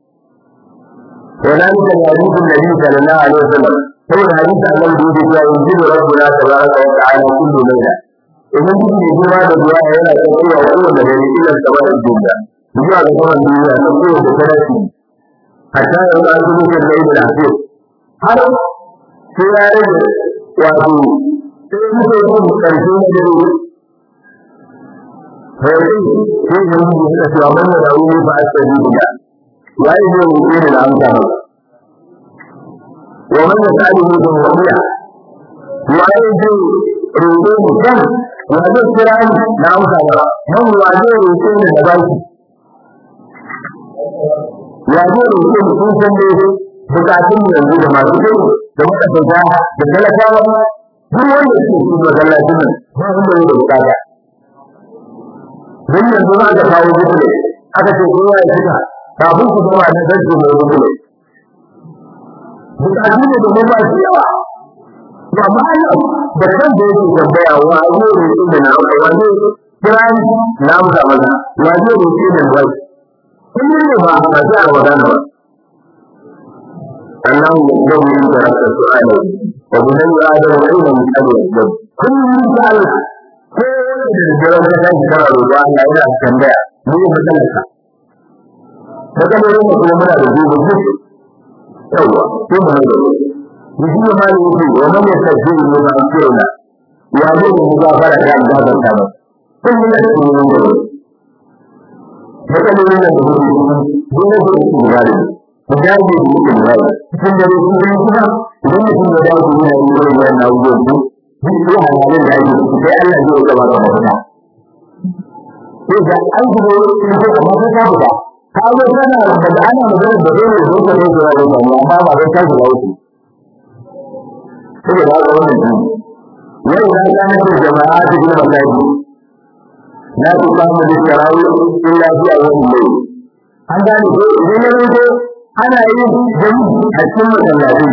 وذلك الحديث النبي صلى الله عليه وسلم هو الحديث عن الوجود ينزل ربنا تبارك وتعالى كل ليله idan duk mai girma da ruwa yana tafiya kowane dare ila sama da duniya zuwa ga saman duniya na kowace sarari hatta yau an zubo kan da ibn hafiz har sai ya rage wato sai muke yin karshe na dare sai sai da mu da cewa wannan da wuri ba a tsari da yayi ne mu ne da amsa ba wa man yasali mu da wariya waye ji roƙo mu kan wa zai kira ni na amsa ba man wa zai roƙo ni da baki ya zai roƙo mu kun san dai bukatun mu yanzu da masu kai da muka tsaya da talakawa duk wanda yake cikin masallacin nan ba wanda yake da bukata don yanzu za ka kawo gudu aka ce kowa ya fita kafin ku zama na zarce mai gudu bukatu ne da mun ba su yawa ba ma yau da kan da yake tambaya wa zai roƙi da na wa zai kira ni na amsa masa wa zai roƙi da wai kun ne ba a sai a wadana ba Allah ya zama yin da rasa su'ala wa bunan ya da wani mai kare da kullum da Allah ko da jiran da kan kana roƙo Allah yana tambaya mu yi matsalarka matsalolin da kuma muna da gobe duk yawa sai mu da mu shi ma ne yake wa man yastajib li ma yaquluna ya ne mu gafara da gaban ta ba kun yi da su ne da matsalolin da kuma dole ne su gane ku dage da ku gane cikin da ku ne kuma idan mutum ya dawo ne ya yi wannan abubuwan duk duk ya halin da yake sai Allah zai gaba da mutum sai da an gudu in ko amma sai ka fita ka zo kana da ana magana da dole zo ka zo da wannan amma ba zai ka shiga wuce sai da ga wannan din yau da kana da jama'a ta gina masaji la tu qamu bi tarawih illa fi awwal layl an gane ko idan ya zo ana yin jami'i a cikin masallaci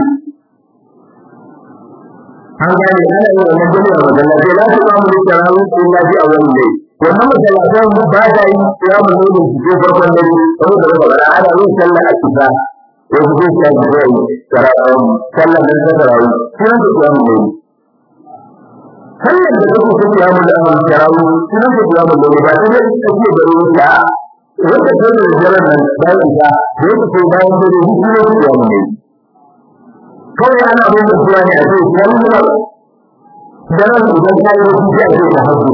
an gane ana yin wannan jami'a a masallaci la tu qamu bi tarawih illa fi awwal layl wannan masallatan ba ta yi kiyamun ne da cikin farkon dare saboda da ba ana yin sallar asuba ko su ce ta ji zai tarawih sallar da ta tarawih sunan da kiyamun ne sallar da take cikin kiyamun da an tarawih sunan da kiyamun ne ba ta yi take da ruwa wanda ta da jaran nan bayan da yake ko bayan da ruwa ne kiyamun ne kawai ana bin da suwa ne a ce sallar daren idan ta yi wasu sai a ce ta hajji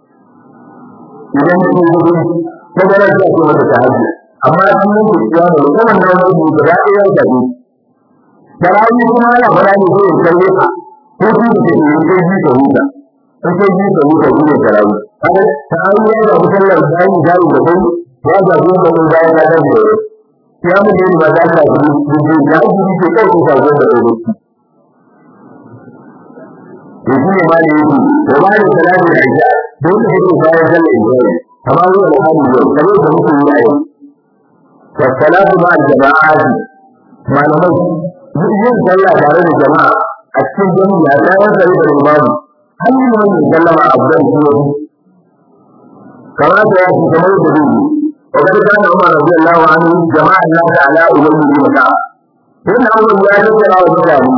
idan su gudu ta gara ta ce mata ta haji amma an yi kuciya da musamman na wani gudu da ɗaya da ne da rayu kuma ana fara ne ko in kalle ka ko su da ke yi sai ji ka huta in sai ji ka huta shi ne ta rayu kaga ta rayu ya ga musallar bayan jari da kai ya ga zuwa da mun bayan ya tafi da ya mu ne ba za ka ji ji ya ji ke kai ko ka zo da kai to shi ne ma ne yake da ba da salatu da isha don da yake bayan sallar isha kamar yau da hali yau kamar da muke yi a yau wa salatu ma al jama'ati malamai yin sallah tare da jama'a a cikin jami'a ta yan sai da imamu har yi mai sallama a gudan shi kamar da ya fi kamar da zai وقد كان عمر رضي الله عنه جمع الناس على أولي بن كعب. إن أول يا ذكر أو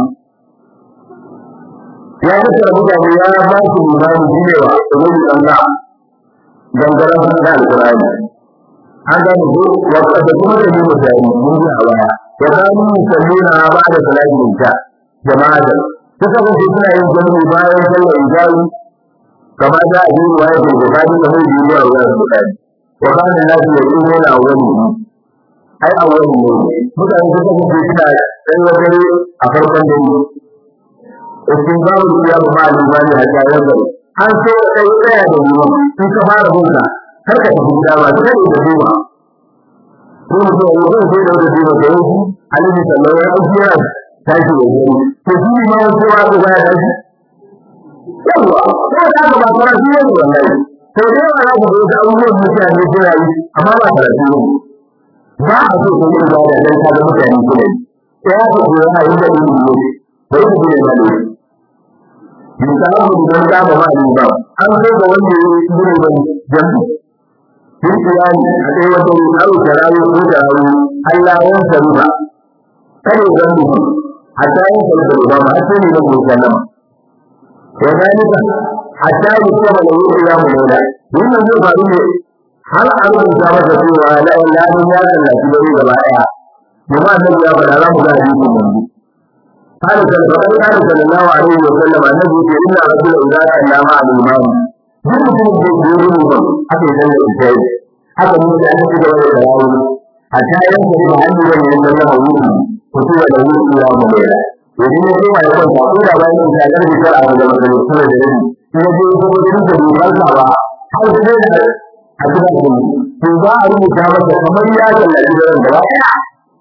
ya tattara mutane ya ba su limani jirewa da wani ɗanga dangaren da alƙur'ani an gane ko wata da kuma da yi mutane mun ji a baya ya kanu musallina ba da salatin isha jama'a da ta kasance suna yin jami'i bayan sallar isha'i kamar da a yi ruwaya da bukari da mai biyu a wurin bukari wa kana nasu ya tsoro na wani ai a wani ne mutane sun kasance suna ɗan wajere a farkon dare استنبار القيام مع الإيمان حتى ينظر an so kai tsaya da ruwa in ka fara bunka kar ka tafi gida ba sai da duba ko mutum ya yi sai da duba da yau alaihi sallallahu alaihi wasallam tashi da gari to shi ma ko wa ko ya tashi yawa ko da ka ba fara shi ne wallahi to dai wa za ku ga abubuwan mutane suna yi amma ba karatu ne ba a so ko yin da dan ka ga mutane suna yi sai ya ko ya yi da ilimi ne sai ku ne da ilimi misalin don kama ma ne ba an kai ga wanda ya yi gudun ban jambi sun kiyani a kai wata ne aro ta rayu ko da rayu Allah ya saru ba kare zambi a tayin saru da ba ma sai ne na gobe sallama wa zalika hatta yi kuma da wuri ya mu nuna wannan zai faru ne har a rubuta masa cewa la ilaha illa ya sallaci da gaba daya jama'a nan ya fara za mu ga hadisin yanzu قال فقد قال صلى الله عليه وسلم النبي إن رجل إذا صلى مع الإمام duk mutumin da ya yi ba aka yi sallar isha'i aka yi da aka ci gaba da tarawih a tayan da ba an yi wani yanzu na mawuyi fitowa da wuce ya mu mai yanzu ne kuma ya kwanta ko da bayan da ya karbi kar a wajen masallaci da rabi in ya je ya kuma cikin da bai farka ba har sai da a cikin da to za a rubuta masa kamar ya tallafi da ran gaba ɗaya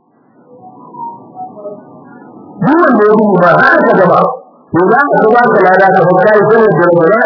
duk wanda ya rubuta ba har ka gaba to za ka ga ka lada ka fa kai sai da gaba ɗaya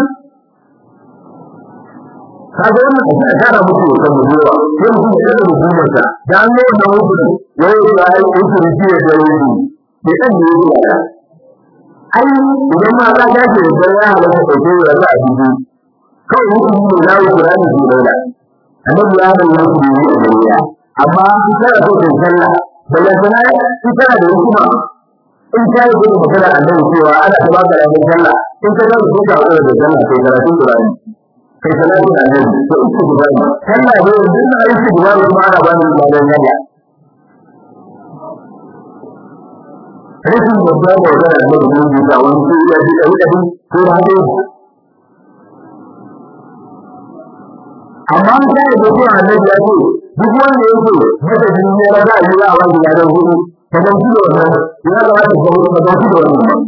kaga wannan a tara muku kan mutuwa sai mutum ya tsara hukumarsa da an yi wannan hukunci ya yi da ai hukunci shi ya da yi ne kan ne ya ai idan ma ka dace da ya halaka da ke ya za a dubi kawai hukunci ne na yi Qur'ani shi da annabi ya da yi hukunci ne da ya amma in kana so ka sallah bayan sana in kana da hukuma in ka yi da magana annabi cewa ana ta baka da sallah in ka ga ko ka da sallah sai karatun Qur'ani kai salatu da annabi to uku guda ne sallah ne yanzu ina yi shi guda kuma ana bani ladan yalla rashin babba da wata da annabi ne da wani sai ya ji kai kai ko da hado amma an kai da kuma annabi ya ce duk wanda yake mata jini ne ra za a yi wa wani ladan hudu ka dan shi da wannan ya ga wata ko ka dan shi da wannan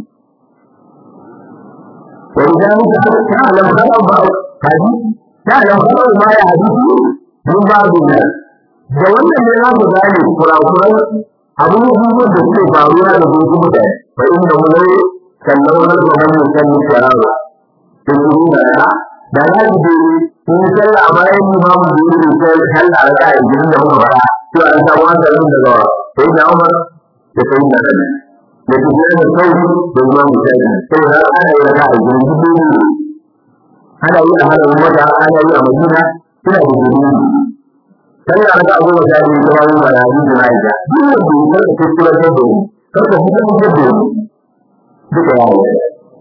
ولذلك تعلم خطأ hadisi ta da kawai ma ya hadisi mun ba da nan da wannan ne za ku gane kurakuran abubuwan da suke faruwa da su mutane fa inda mulai sannan wani zaman mutum ne sharawa da su nuna da da za ku je kun sallah a bayan limamu da yake sai sallah a kai gidan da muka fara to an samu hankalin daga sai da Umar da sai da Ali da su da sauri da imamu sai sai da ana yi raka'a gidan gidan ana yi a hannun wata ana yi a madina suna da jini sai ya ga abubuwa da yi kuma yin wani hadisi na ita duk wanda ya karka kuskure da dole karka fitar da dole duka ya yi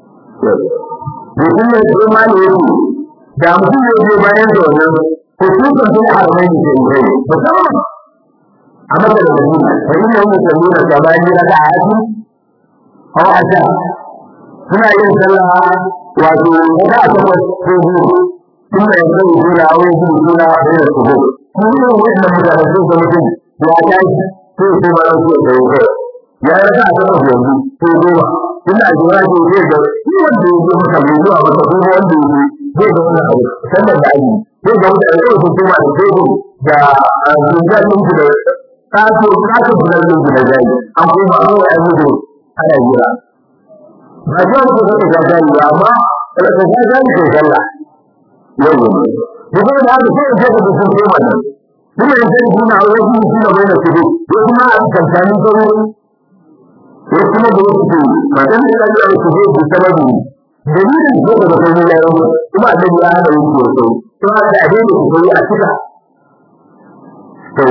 mutum ne ko ma ne yake da mutum ne ke bayan da wannan ko kukan sun haramai ne ke yi musamman a maka da madina fa inna hum yusalluna sabani raka'ati aw asha suna yin sallah wato wata a takwas ko biyu sun da yanzu yi suna a wani gudu suna da yin su gudu sun yi wani mutane sun ga mutum ya tashi sai sai ma su da yau ya yi ta a takwas yanzu ko goma ina a jira ke zai ga shi wanda ya zo maka mai zuwa maka ko wanda ya zo zai ga wani abu sannan da aji zai ga mutane zai sun kuma da tebur da zinjar ɗinki da kaso kaso fular ɗinki da jari an kuma an yi an yi ana jira ba zai ku zai ga jari ba amma kada ka ga jari ko sallah yau ne duk da haka sai ka ga sun koma nan kuma in sai kuna wani shi shi da bayyana su ko kuma a tantani ko ko kuma da wasu ba dan da ya yi su ko sababu dalilin ko da kai ne yayin kuma da ya hada yin ko to to haka da dai ku yi a cika to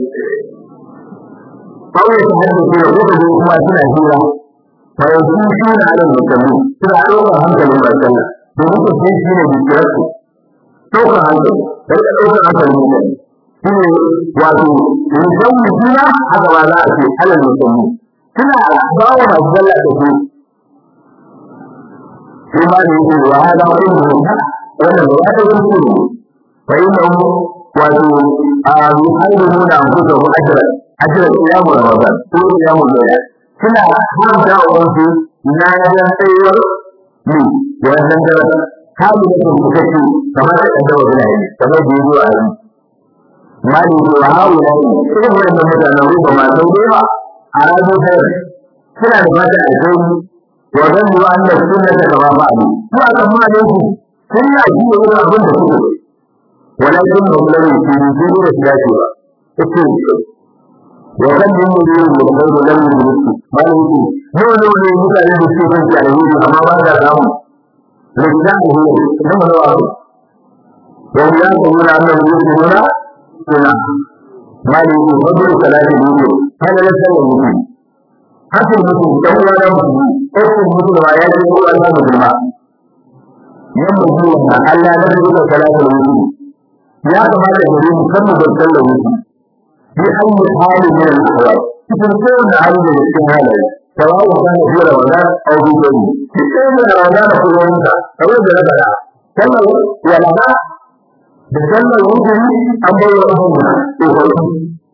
kawai ta hada ko da kuma suna hira fayanzu shi ne alal musalli suna ɗaukar hankalin mai sallah domin ku sai shi ne bikirarsu ɗaukar hankali da ya ɗaukar hankalin mutane shi ne wato in san mutuna haka ba za a ce alal musalli suna ba wa masu sallah da su shi ma da yake wa hada wani mutum wannan ba ya ɗaukar su ne fa yi na wato a yuhairu da amfusa ko ajiyar ajiyar iyamu ramadan ko iyamu zoya suna haramta wa wasu na yanar tsayuwar ne da wannan daren kamu da kan kusurci kamar da ɗan dawa suna yi kamar da yi zuwa yi mali ko wa hawo na yi irin wannan mutanen ruba masu yawa a ranar sayar suna da fata a kai wa zan yi an da suna ta gaba ba ne su a kan ma su suna ji da wani abin da suke walakin da wani ne ke yi da su dace ba وكم من مدير من غير لم يدرك ما يدرك نو نو نو مثال يدرك من تعلمه أما ماذا لهم لسانه نو نو أبو وهم يقولون أنهم يسلمون سنة ما يدرك فضل صلاة الوجود هذا ليس المسلم حتى المسلم كم لا مسلم حتى المسلم آيات يقول الله مسلم يمسلم ألا ندرك صلاة الوجود يا كما تقولون كم بسل الوجود في أي حال من الأحوال تكون على الاستعمال سواء كان في رمضان أو في غيره في كل رمضان في يومك أو في رمضان sallar walaha da sallar wujuri an bai wa rahama tsofaffi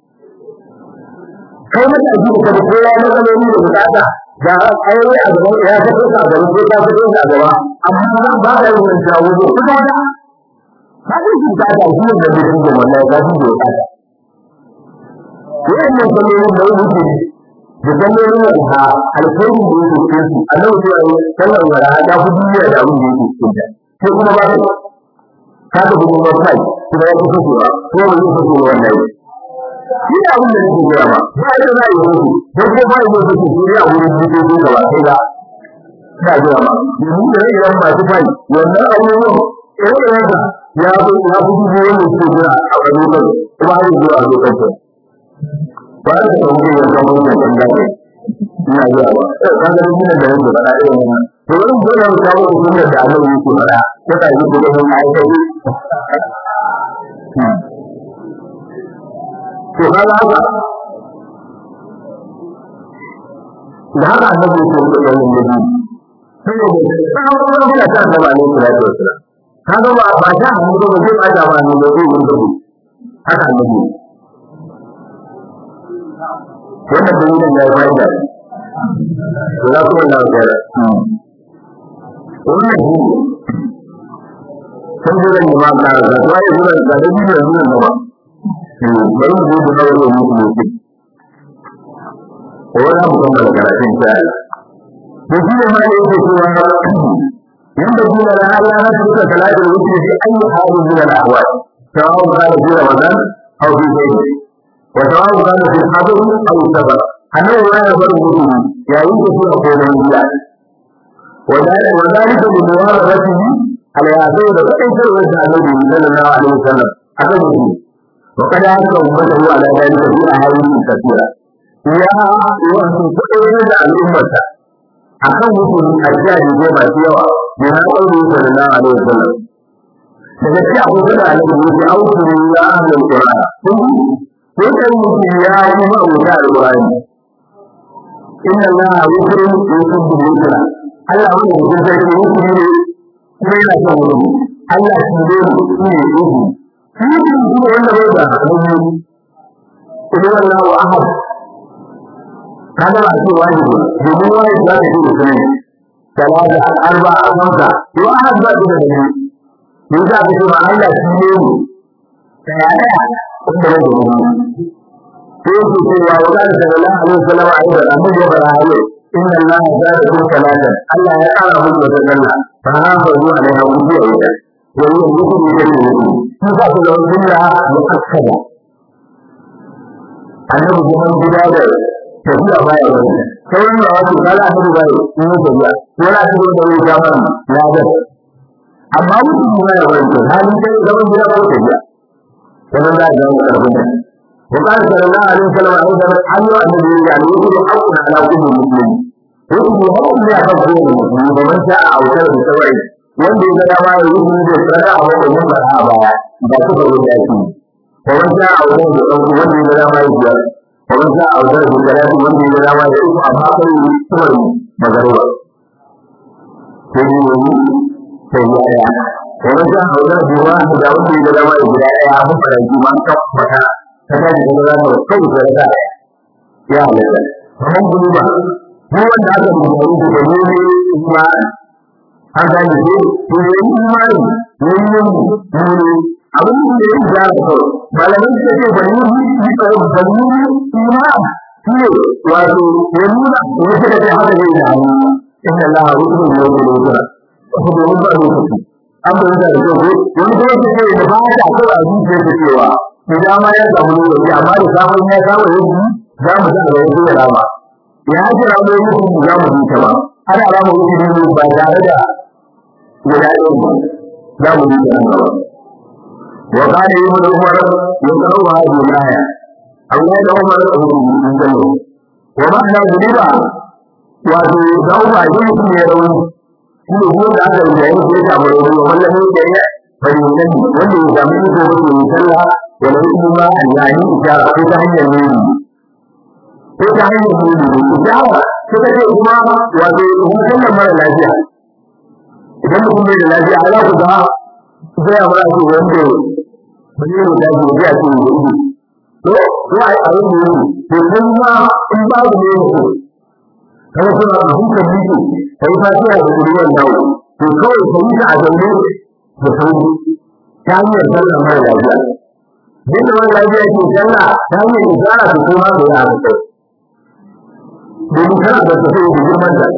kai mata ji ka da kowa na zaloli da bukata da aure a gaban ya fito ka gaba ko ta fito ka gaba amma ba da yin shawo ko kuma da ba da shi ta da shi da mutum da wannan ya ji da ta wannan sallolin da wuce da sallolin da ha alkhairin da yake cikin su annabi ya yi sallar wala ta fi duniya da abin da yake cikin ta sai kuma ba ka da kuma ba kai kuma ya fi fitowa ko ba zai fito wannan shi da abin da nake gaya ma ba ita za a yi mutu don ko ba yi mutu su shi a wurin mutu da ba sai da ina gaya ma yanzu da rai ran masu fai wannan abubuwan irin da ya fi ya fi dubu wanda suke jira a wani lokaci kuma har yanzu a lokacin ba da ka wuce ya zama wani ɗan daɗi ina gaya ma kan ga duk da yake faɗa irin wannan to wani dole mu kawo da sunan da Allah yake faɗa ya ta yi da wani aiki to kaga haka da haka annabi ya ce da yin nabi saboda saboda yana ta annabi alaihi salatu wassalam kaga ba ba ta hannu ba zai bada ba ne da zai yin dabi haka annabi wannan dalilin ya yi da za ku na da wannan shi sun zura ne ma ka ga wai zura da dabi da zura ba bari mu zo da dawo mu mu ci ko ya mu kuma da karatun ta to shi ne ma yake cewa yanda kuma da Allah ya tuka salatu wuce shi ayi halin min al ahwal sawa kana fi ramadan aw fi zayd wa sawa kana fi hadr aw safar annabi ya bar mutum yayin da suka koma gida وذلك بمواظبته على يعتبر كيف وجه النبي صلى الله عليه وسلم أبدا وقد أنزل أمته على ذلك في أحاديث كثيرة يا وأنتم تؤمنون الأمة akan mutum ajiya da zai ba su yawa da na ƙauri sallallahu alaihi wasallam daga ci abu da annabi ya ce auku ya ahlul qur'an ko kai mutum ya yi ma wuta alqur'ani inna allaha yusri yuhibbu al-yusra Allah wanda mutum sai ya yi ne kuma yana son wani Allah shi ne shi ne yuhu shi ne shi wanda bai da hannu idan Allah wa ahad kada ba ce wani domin wani za ta ce da sunan talata arba amsa to ahad ba da da ne za ka ce ba Allah shi ne mu daya daya wanda bai da hannu sai ku ce wa wa sallallahu alaihi wasallam a yau da annabi ya fara hayo inna Allah zadakum salatan Allah ya kara muku da sallah fa hafazu alaiha wa biya ita wani yanzu ku ne ne shi za ku da sunna muakkada annabi zaman gida da tafiya baya wani sai wani da wasu kala annabi bai in yi tafiya wala ta da wani zaman ya ga amma mutum ne ya wani to hali sai zaman gida ko tafiya wannan da ga wani karfin da وقال صلى الله عليه وسلم أيضا أن النبي يعني يجب حق على كل مسلم يجب حق على كل مسلم ومن شاء أو شاء بسوعه wanda ya ga dama ya yi da tsada a wanda mun ba a baya da suka yi da shi ومن شاء أو شاء بسوعه wanda ya ga dama ya biya ومن شاء أو شاء بسوعه wanda ya ga dama ya yi amma kai kawai magaruwa sai yi sai ya ya ومن شاء أو شاء بسوعه da wanda ya ga dama ya biya ya mun fara ji man ka fata ta da da da kai da da ya halatta kamar gudu ba mu wanda aka rubuta da ne kuma an gane ko to ne imani ne ne ne abin da ya ga ko malamin da ke bani ni ko bani iman shi wato ya nuna ko da da haka ne da inna allaha yuhibbu al-muttaqin ko da mun ba lokaci an bayyana da ko wani da yake da ba ta ko a zuciya da cewa idan ma ya samu lokaci amma da samun ya samu yanzu za mu ga da yanzu da rama ya ji rama yanzu za mu ji ta ba ana rama yanzu ne ba tare da guda ɗaya ba za mu ji ta nan gaba wa kana yi mu da umar ya kawo wa hajji laya Allah da umar da hukumu sun sani wa ma'ana zuliba wato da umar ya mutum ya rauni shi ne kuma da aka yi da yanzu ya samu rauni wa wallan ne da ya fahimta wanda ya samu iko wanda ya sallah wala kuma yani ishara ko ta hanyar nuni ko ta hanyar nuni ishara ko ta ce kuma wato hukumar mara lafiya idan mutum bai da lafiya ala ku ga zai ba shi wanda ba zai mu dace ba zai ce da ido to ko ai a yin ne to kun ma in ba ku ne ku kada ku na hukunta miki kai fa sai da ruwan dawo to kawai kai ta a zaune da sauri ta hanyar sallah mara lafiya duk da wani lafiya ke sallah ta hanyar isara ta kuma da ya haka domin kana da tafiya da girman da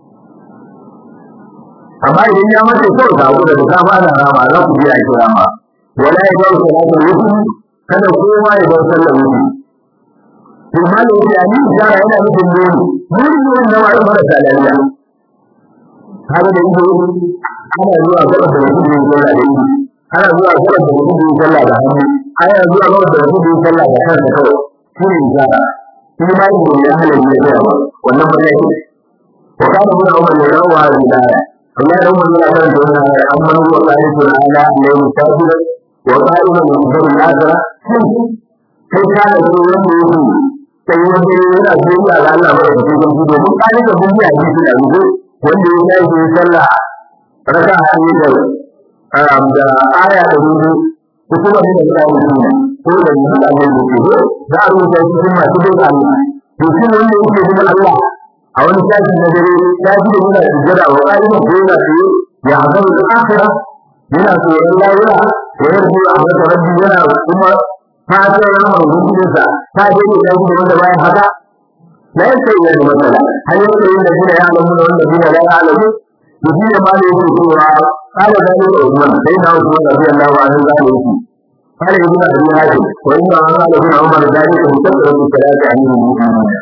amma idan ya mace kawai ka abu da ta fara rama za ku biya ki rama wala ya dawo salatu wuti kada kowa ya dawo sallar wuti to malam yace ani isara yana nufin nuni nuni ne wanda ma ya fara lafiya kaga da ido ana zuwa gaba da mutum yin sallah da ido ana zuwa gaba da mutum yin sallah da hannu ana zuwa gaba da mutum yin sallah da kansa kawai shi ne isara shi ma yin ya halar ya zuwa wannan ba zai wa kana mun umar ne rawa da bidaya amma da umar yana kan da wannan amma huwa qaidu ala la musafir wa qaidu min dhur al-akhirah sai ka da su wanda yake sai wanda yana zuwa ga Allah ba da cikin gudu mun kare da mun yi hadisi da gudu wanda ya yi sallah raka hannu da da aya da gudu kuma ne da kawo shi ko da ni da ne ne za a rubuta shi cikin masu bin Allah to shi wanda yake bin Allah a wani sashi na dare ya ji da yana sujjada wa ƙa'ida ko yana tsaye ya haɗu da akira yana tsoron lawura ya yarda a masa rabbi yana kuma fatan ramar hukuncinsa ta je ne da kuma wanda bayan haka la yake yi da matsala har yake yi da gina ya alamu da wanda gina la alamu to shi ne ma ne yake cewa قال ذلك عثمان سيدنا عثمان رضي الله عنه قال يجي قال ابن ابي هاشم وانما قال ابن عمر ذلك مكثر بالصلاه عن المؤمنين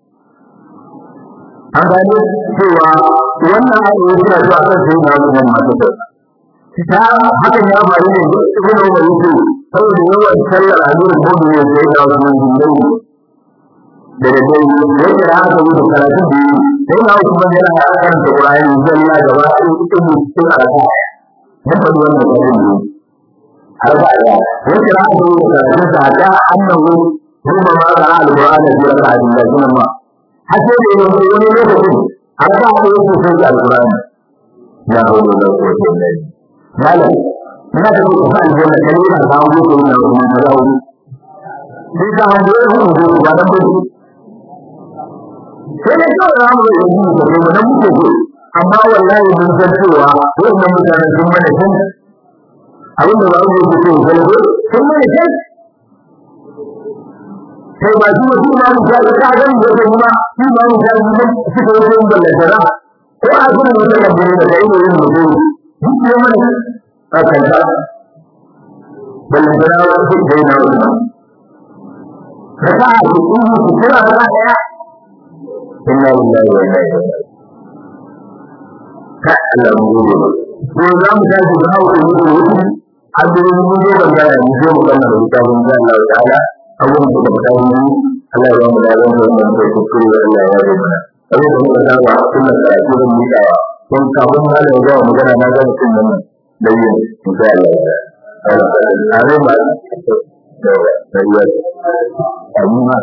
an gane cewa wannan ayoyi suna zuwa kan sai na wannan masu ta hakan ya faru ne da ibn Umar yake saboda yawan sallar azurin mudu ne sai da wannan dindai da da dai yake da haka yi karatu da sai na kuma yana karanta Qur'ani zalla gaba ɗaya cikin cikin araka mun faɗi wannan karin ne arba da yake da haka yi karatu da ta annahu kuma ma qara al-Qur'ani bi raka'atin da kuma ma har sai da yake wani lokacin har ba a yi sai da al-Qur'ani ya hawla da quwwata illa billah malam ina da ku san da ne kai da kawo ku ne da kuma da wuri sai da hanzo ku ku ba da ku sai da kawai za mu yi yi da mu nan muke ku amma wallahi mun san cewa wannan mutanen sun mana shan abin da za mu yi ku ce sun mana shan sai ba shi mutum ma mu ta ka ga mu da kuma shi ma mu ta mu suka yi yin ballantara ko a gurin wata lambari da kai ne yin mutum duk ne mana a kanta ballantara wa su dai na wannan ka sa a cikin su kira da daya inna lillahi wa inna ilaihi ka Allah mu gode ko za mu tashi da hawo da mutum abin mun zo ban ga mu je mu kana da kitabun Allah ta'ala abubuwan da muka yi Allah ya mu daren da wannan da kuskure Allah ya yi mana abin da muka saba kuma karatu da mu da kun kafin hali ya ga magana na ga mutum nan da yin insha Allah are ma da ya amma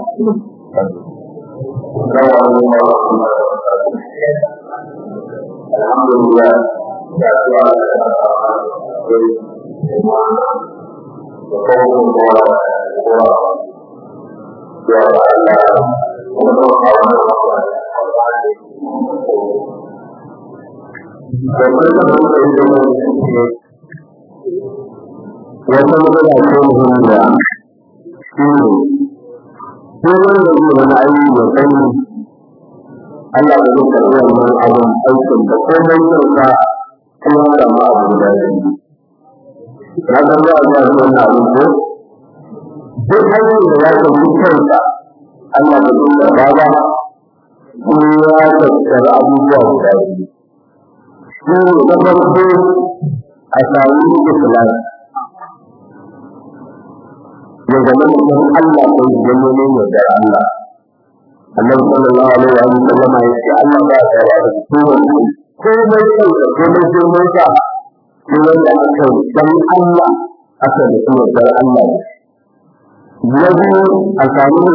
Alhamdulillah ya Allah wata matsala ce muhimmiya shi ne ko wanda zai wani aiki ya sani Allah ba zai karɓi wannan abin aikin da komai kyauta kuma samu abu guda biyu ya san za a zuwa wannan abin ko duk hanyar da za ka yi kanka Allah ba zai karɓa ba kuma ya tattara abubuwa guda biyu shi ne na farko a sami ikhlasi ya zama mutum Allah ko ya nemi yardar Allah Annabi sallallahu alaihi wa sallam ya ce Allah ba ya yarda da kowanne komai kanka komai girman ka ko wanda aka dan Allah aka da kuma dar Allah na biyu a samu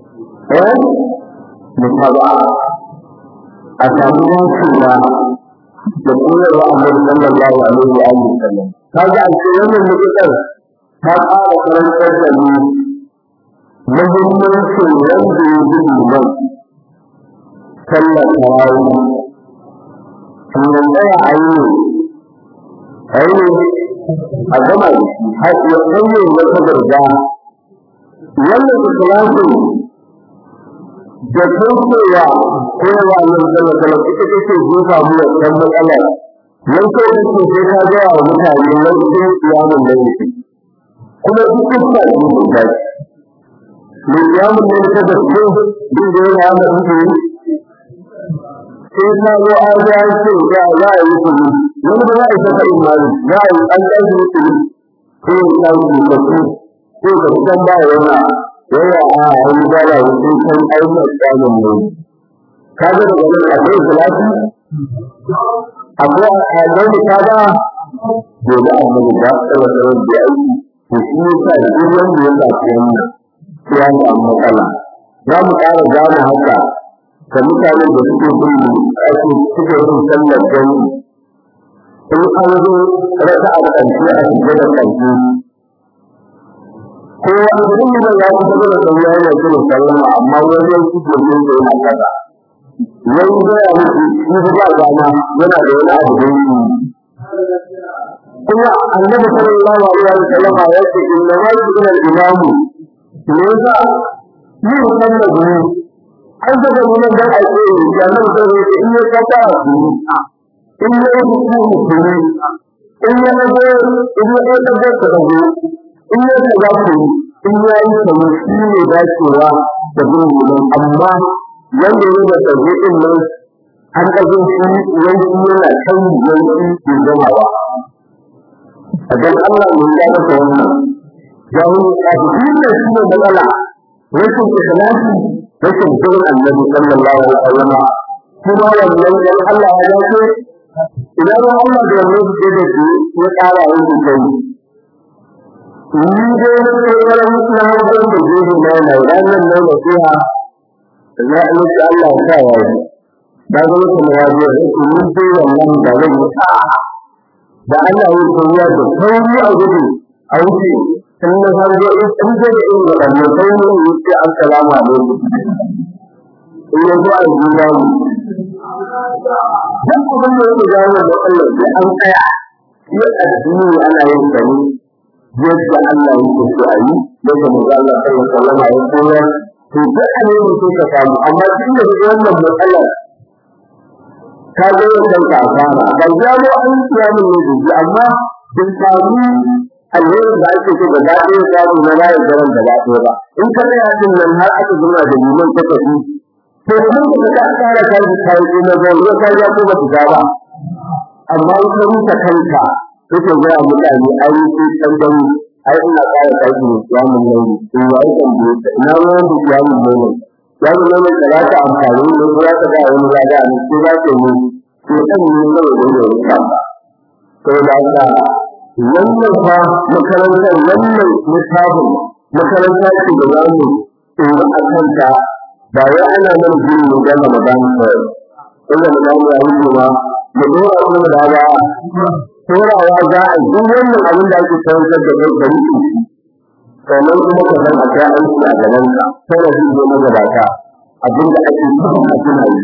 eh mutaba a samu yankewa da koyarwa annabi sallallahu alaihi wa alihi wasallam kaga a cikin wannan mutukar ta ƙara karantar da mu muhimmancin wanda ya ji liman sallar tarawih sannan tsaya a yi a yi a gama da shi har ya sanya wata garga wannan ikhlasin da kaucewa kowa nan sallar sallar ita take jefa mu da kan matsala nan ko da ke sai ka ga wa mutane nan sai kiyamun da yake kuma duk kuka ne da shi ne kiyamun da yake da shi din da yana da shi sai ka zo an ga ce ya za a yi kuma wani ba za a yi saka imani za a yi an ɗan yi kuma ko ya yi da su ko da san ba yana yana a yi gala wasu kan aikin tsamin ne ka ga da wani akwai salati akwai a gani ka ga gobe a gani ba a tsara da aiki to shi ne sa duk wanda ya zafi wannan ya samu matsala za mu ƙara gane haka ga mutane da suke bin ake suke bin sallar gani in an zo rasa a ƙarshe a shiga da ƙarshe ko wani sun da ya fi da sauya yana jin sallama amma wani yanki ke jin da yana kaza wani gaya musu shi ba dama yana da wani abu da yi kuma annabi sallallahu alaihi wa sallam ya ce inna ma yuzil al-imamu ne yasa ni wannan da ne an daga mun da ake yi da nan da ne in ya kata su in ya yi su su in ya ga in ya ga da da da in ya ga ku in ya yi kamar shi ne dacewa da gurbin amma wanda ya da tabi din nan an kaje shi yanki yana kan yanki ke gamawa a dan Allah ne ya masa wannan jawo a cikin da shi ne matsala rashin ikhlasi rashin bin annabi sallallahu alaihi wasallam kuma wannan dan Allah ya dace idan Allah da wannan ke da shi ya tsara yin kai ni dai sai wani mutum na da jiri na na ranar nan da fiha za a yi Allah ya sa ya yi da ga mutum ya je ni dai wannan da zai yi da Allah ya koya da sauri a gudu a wuce in na san ga in san ga da in ga da sai mun yi ce assalamu alaikum in ya zo a gida mu dan kuma ne ya ga da Allah sai an tsaya ya addini ana yin sani yadda Allah yake so a yi yadda manzo Allah sallallahu alaihi wasallam ya koyar to duk ne ne ka samu amma tun da wannan matsalar ka ga wannan ka fara ba ya zo an tsaya min ne da amma bin samu alheri da ake so da dadi ya samu na rayu garan da dadi ba in ka tsaya din nan har aka zuna da liman ta tafi to kuma da ka tsara kai kai na zo ya ka ya ko ba ta ba amma in ka rusa kanka yake ga mutane ai sai san gani ai ina tsara kai ne ya mun nan in ya yi kan da ina ruwan da ya mun nan ya mun nan da za ta amfani ne ko za ta ga wani lada ne ko za ta yi ko dan ne da wani da ya ba to da Allah wannan fa makarantar wannan littafin makaranta ce da za mu tsoro a kanta ba wai ana nan jin mu ga Ramadan kawai inda mu ga ya yi ba mu dora kuma da ba torawa za a duk wannan abin da ake karantar da kai gari sannan kuma ka san a kai aiki a gaban ka sai da zai na gabata abin da ake so a tuna yi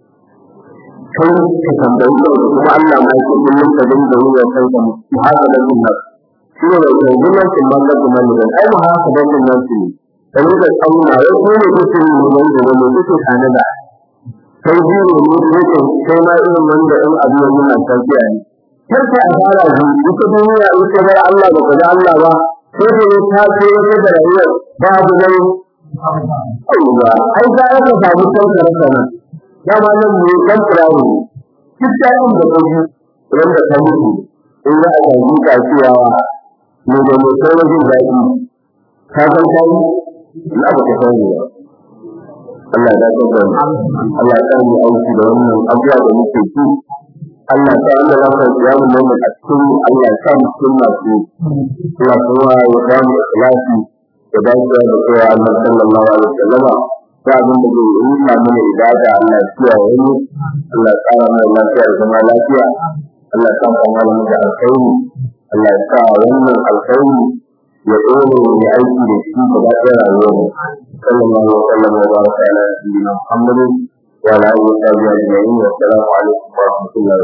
kai ka tambayi kuma Allah ma yake kullum ka dinga yi wa kanka mu haka da sunna shi ne da kullum kin man da kuma ne ai mu haka da sunna shi ne kamar da tsauna ya ko ne kuke yi mun da wani kuke kana da kai ji ne ne kuke kai ma irin wanda in abin yana tafiya ne kar ka fara ji ita duniya ita bar Allah da kaza Allah ba sai da ta ce wata da rayuwar babu nan Allah ai za ka samu kanka rasa nan dama nan ne kan firawo kitta yin da kaji wanda ta mutu in za a gaji ka cewa ne da mai sai wajen daɗi ka san kai na ba ka sani ba Allah ya dace da Allah ya sani aiki da wannan abuwa da muke ci Allah ta Allah ya san ya mu mu a cikin Allah ya sa mu cikin masu Allah kuma ya ba mu ikhlasi da dacewa da cewa Allah sallallahu alaihi wasallam ta abin da zai yi samu ne ibada Allah ya kiyaye mu Allah ya tsara mana lafiya da zama lafiya Allah ya sa mu da alkhairi Allah ya sa wannan alkhairi ya dole mu yi aiki da shi da ba ta rayuwar mu sallallahu alaihi wa sallam wa baraka ala nabiyyina Muhammadin wa ala alihi wa sahbihi ajma'in wa assalamu alaikum wa rahmatullahi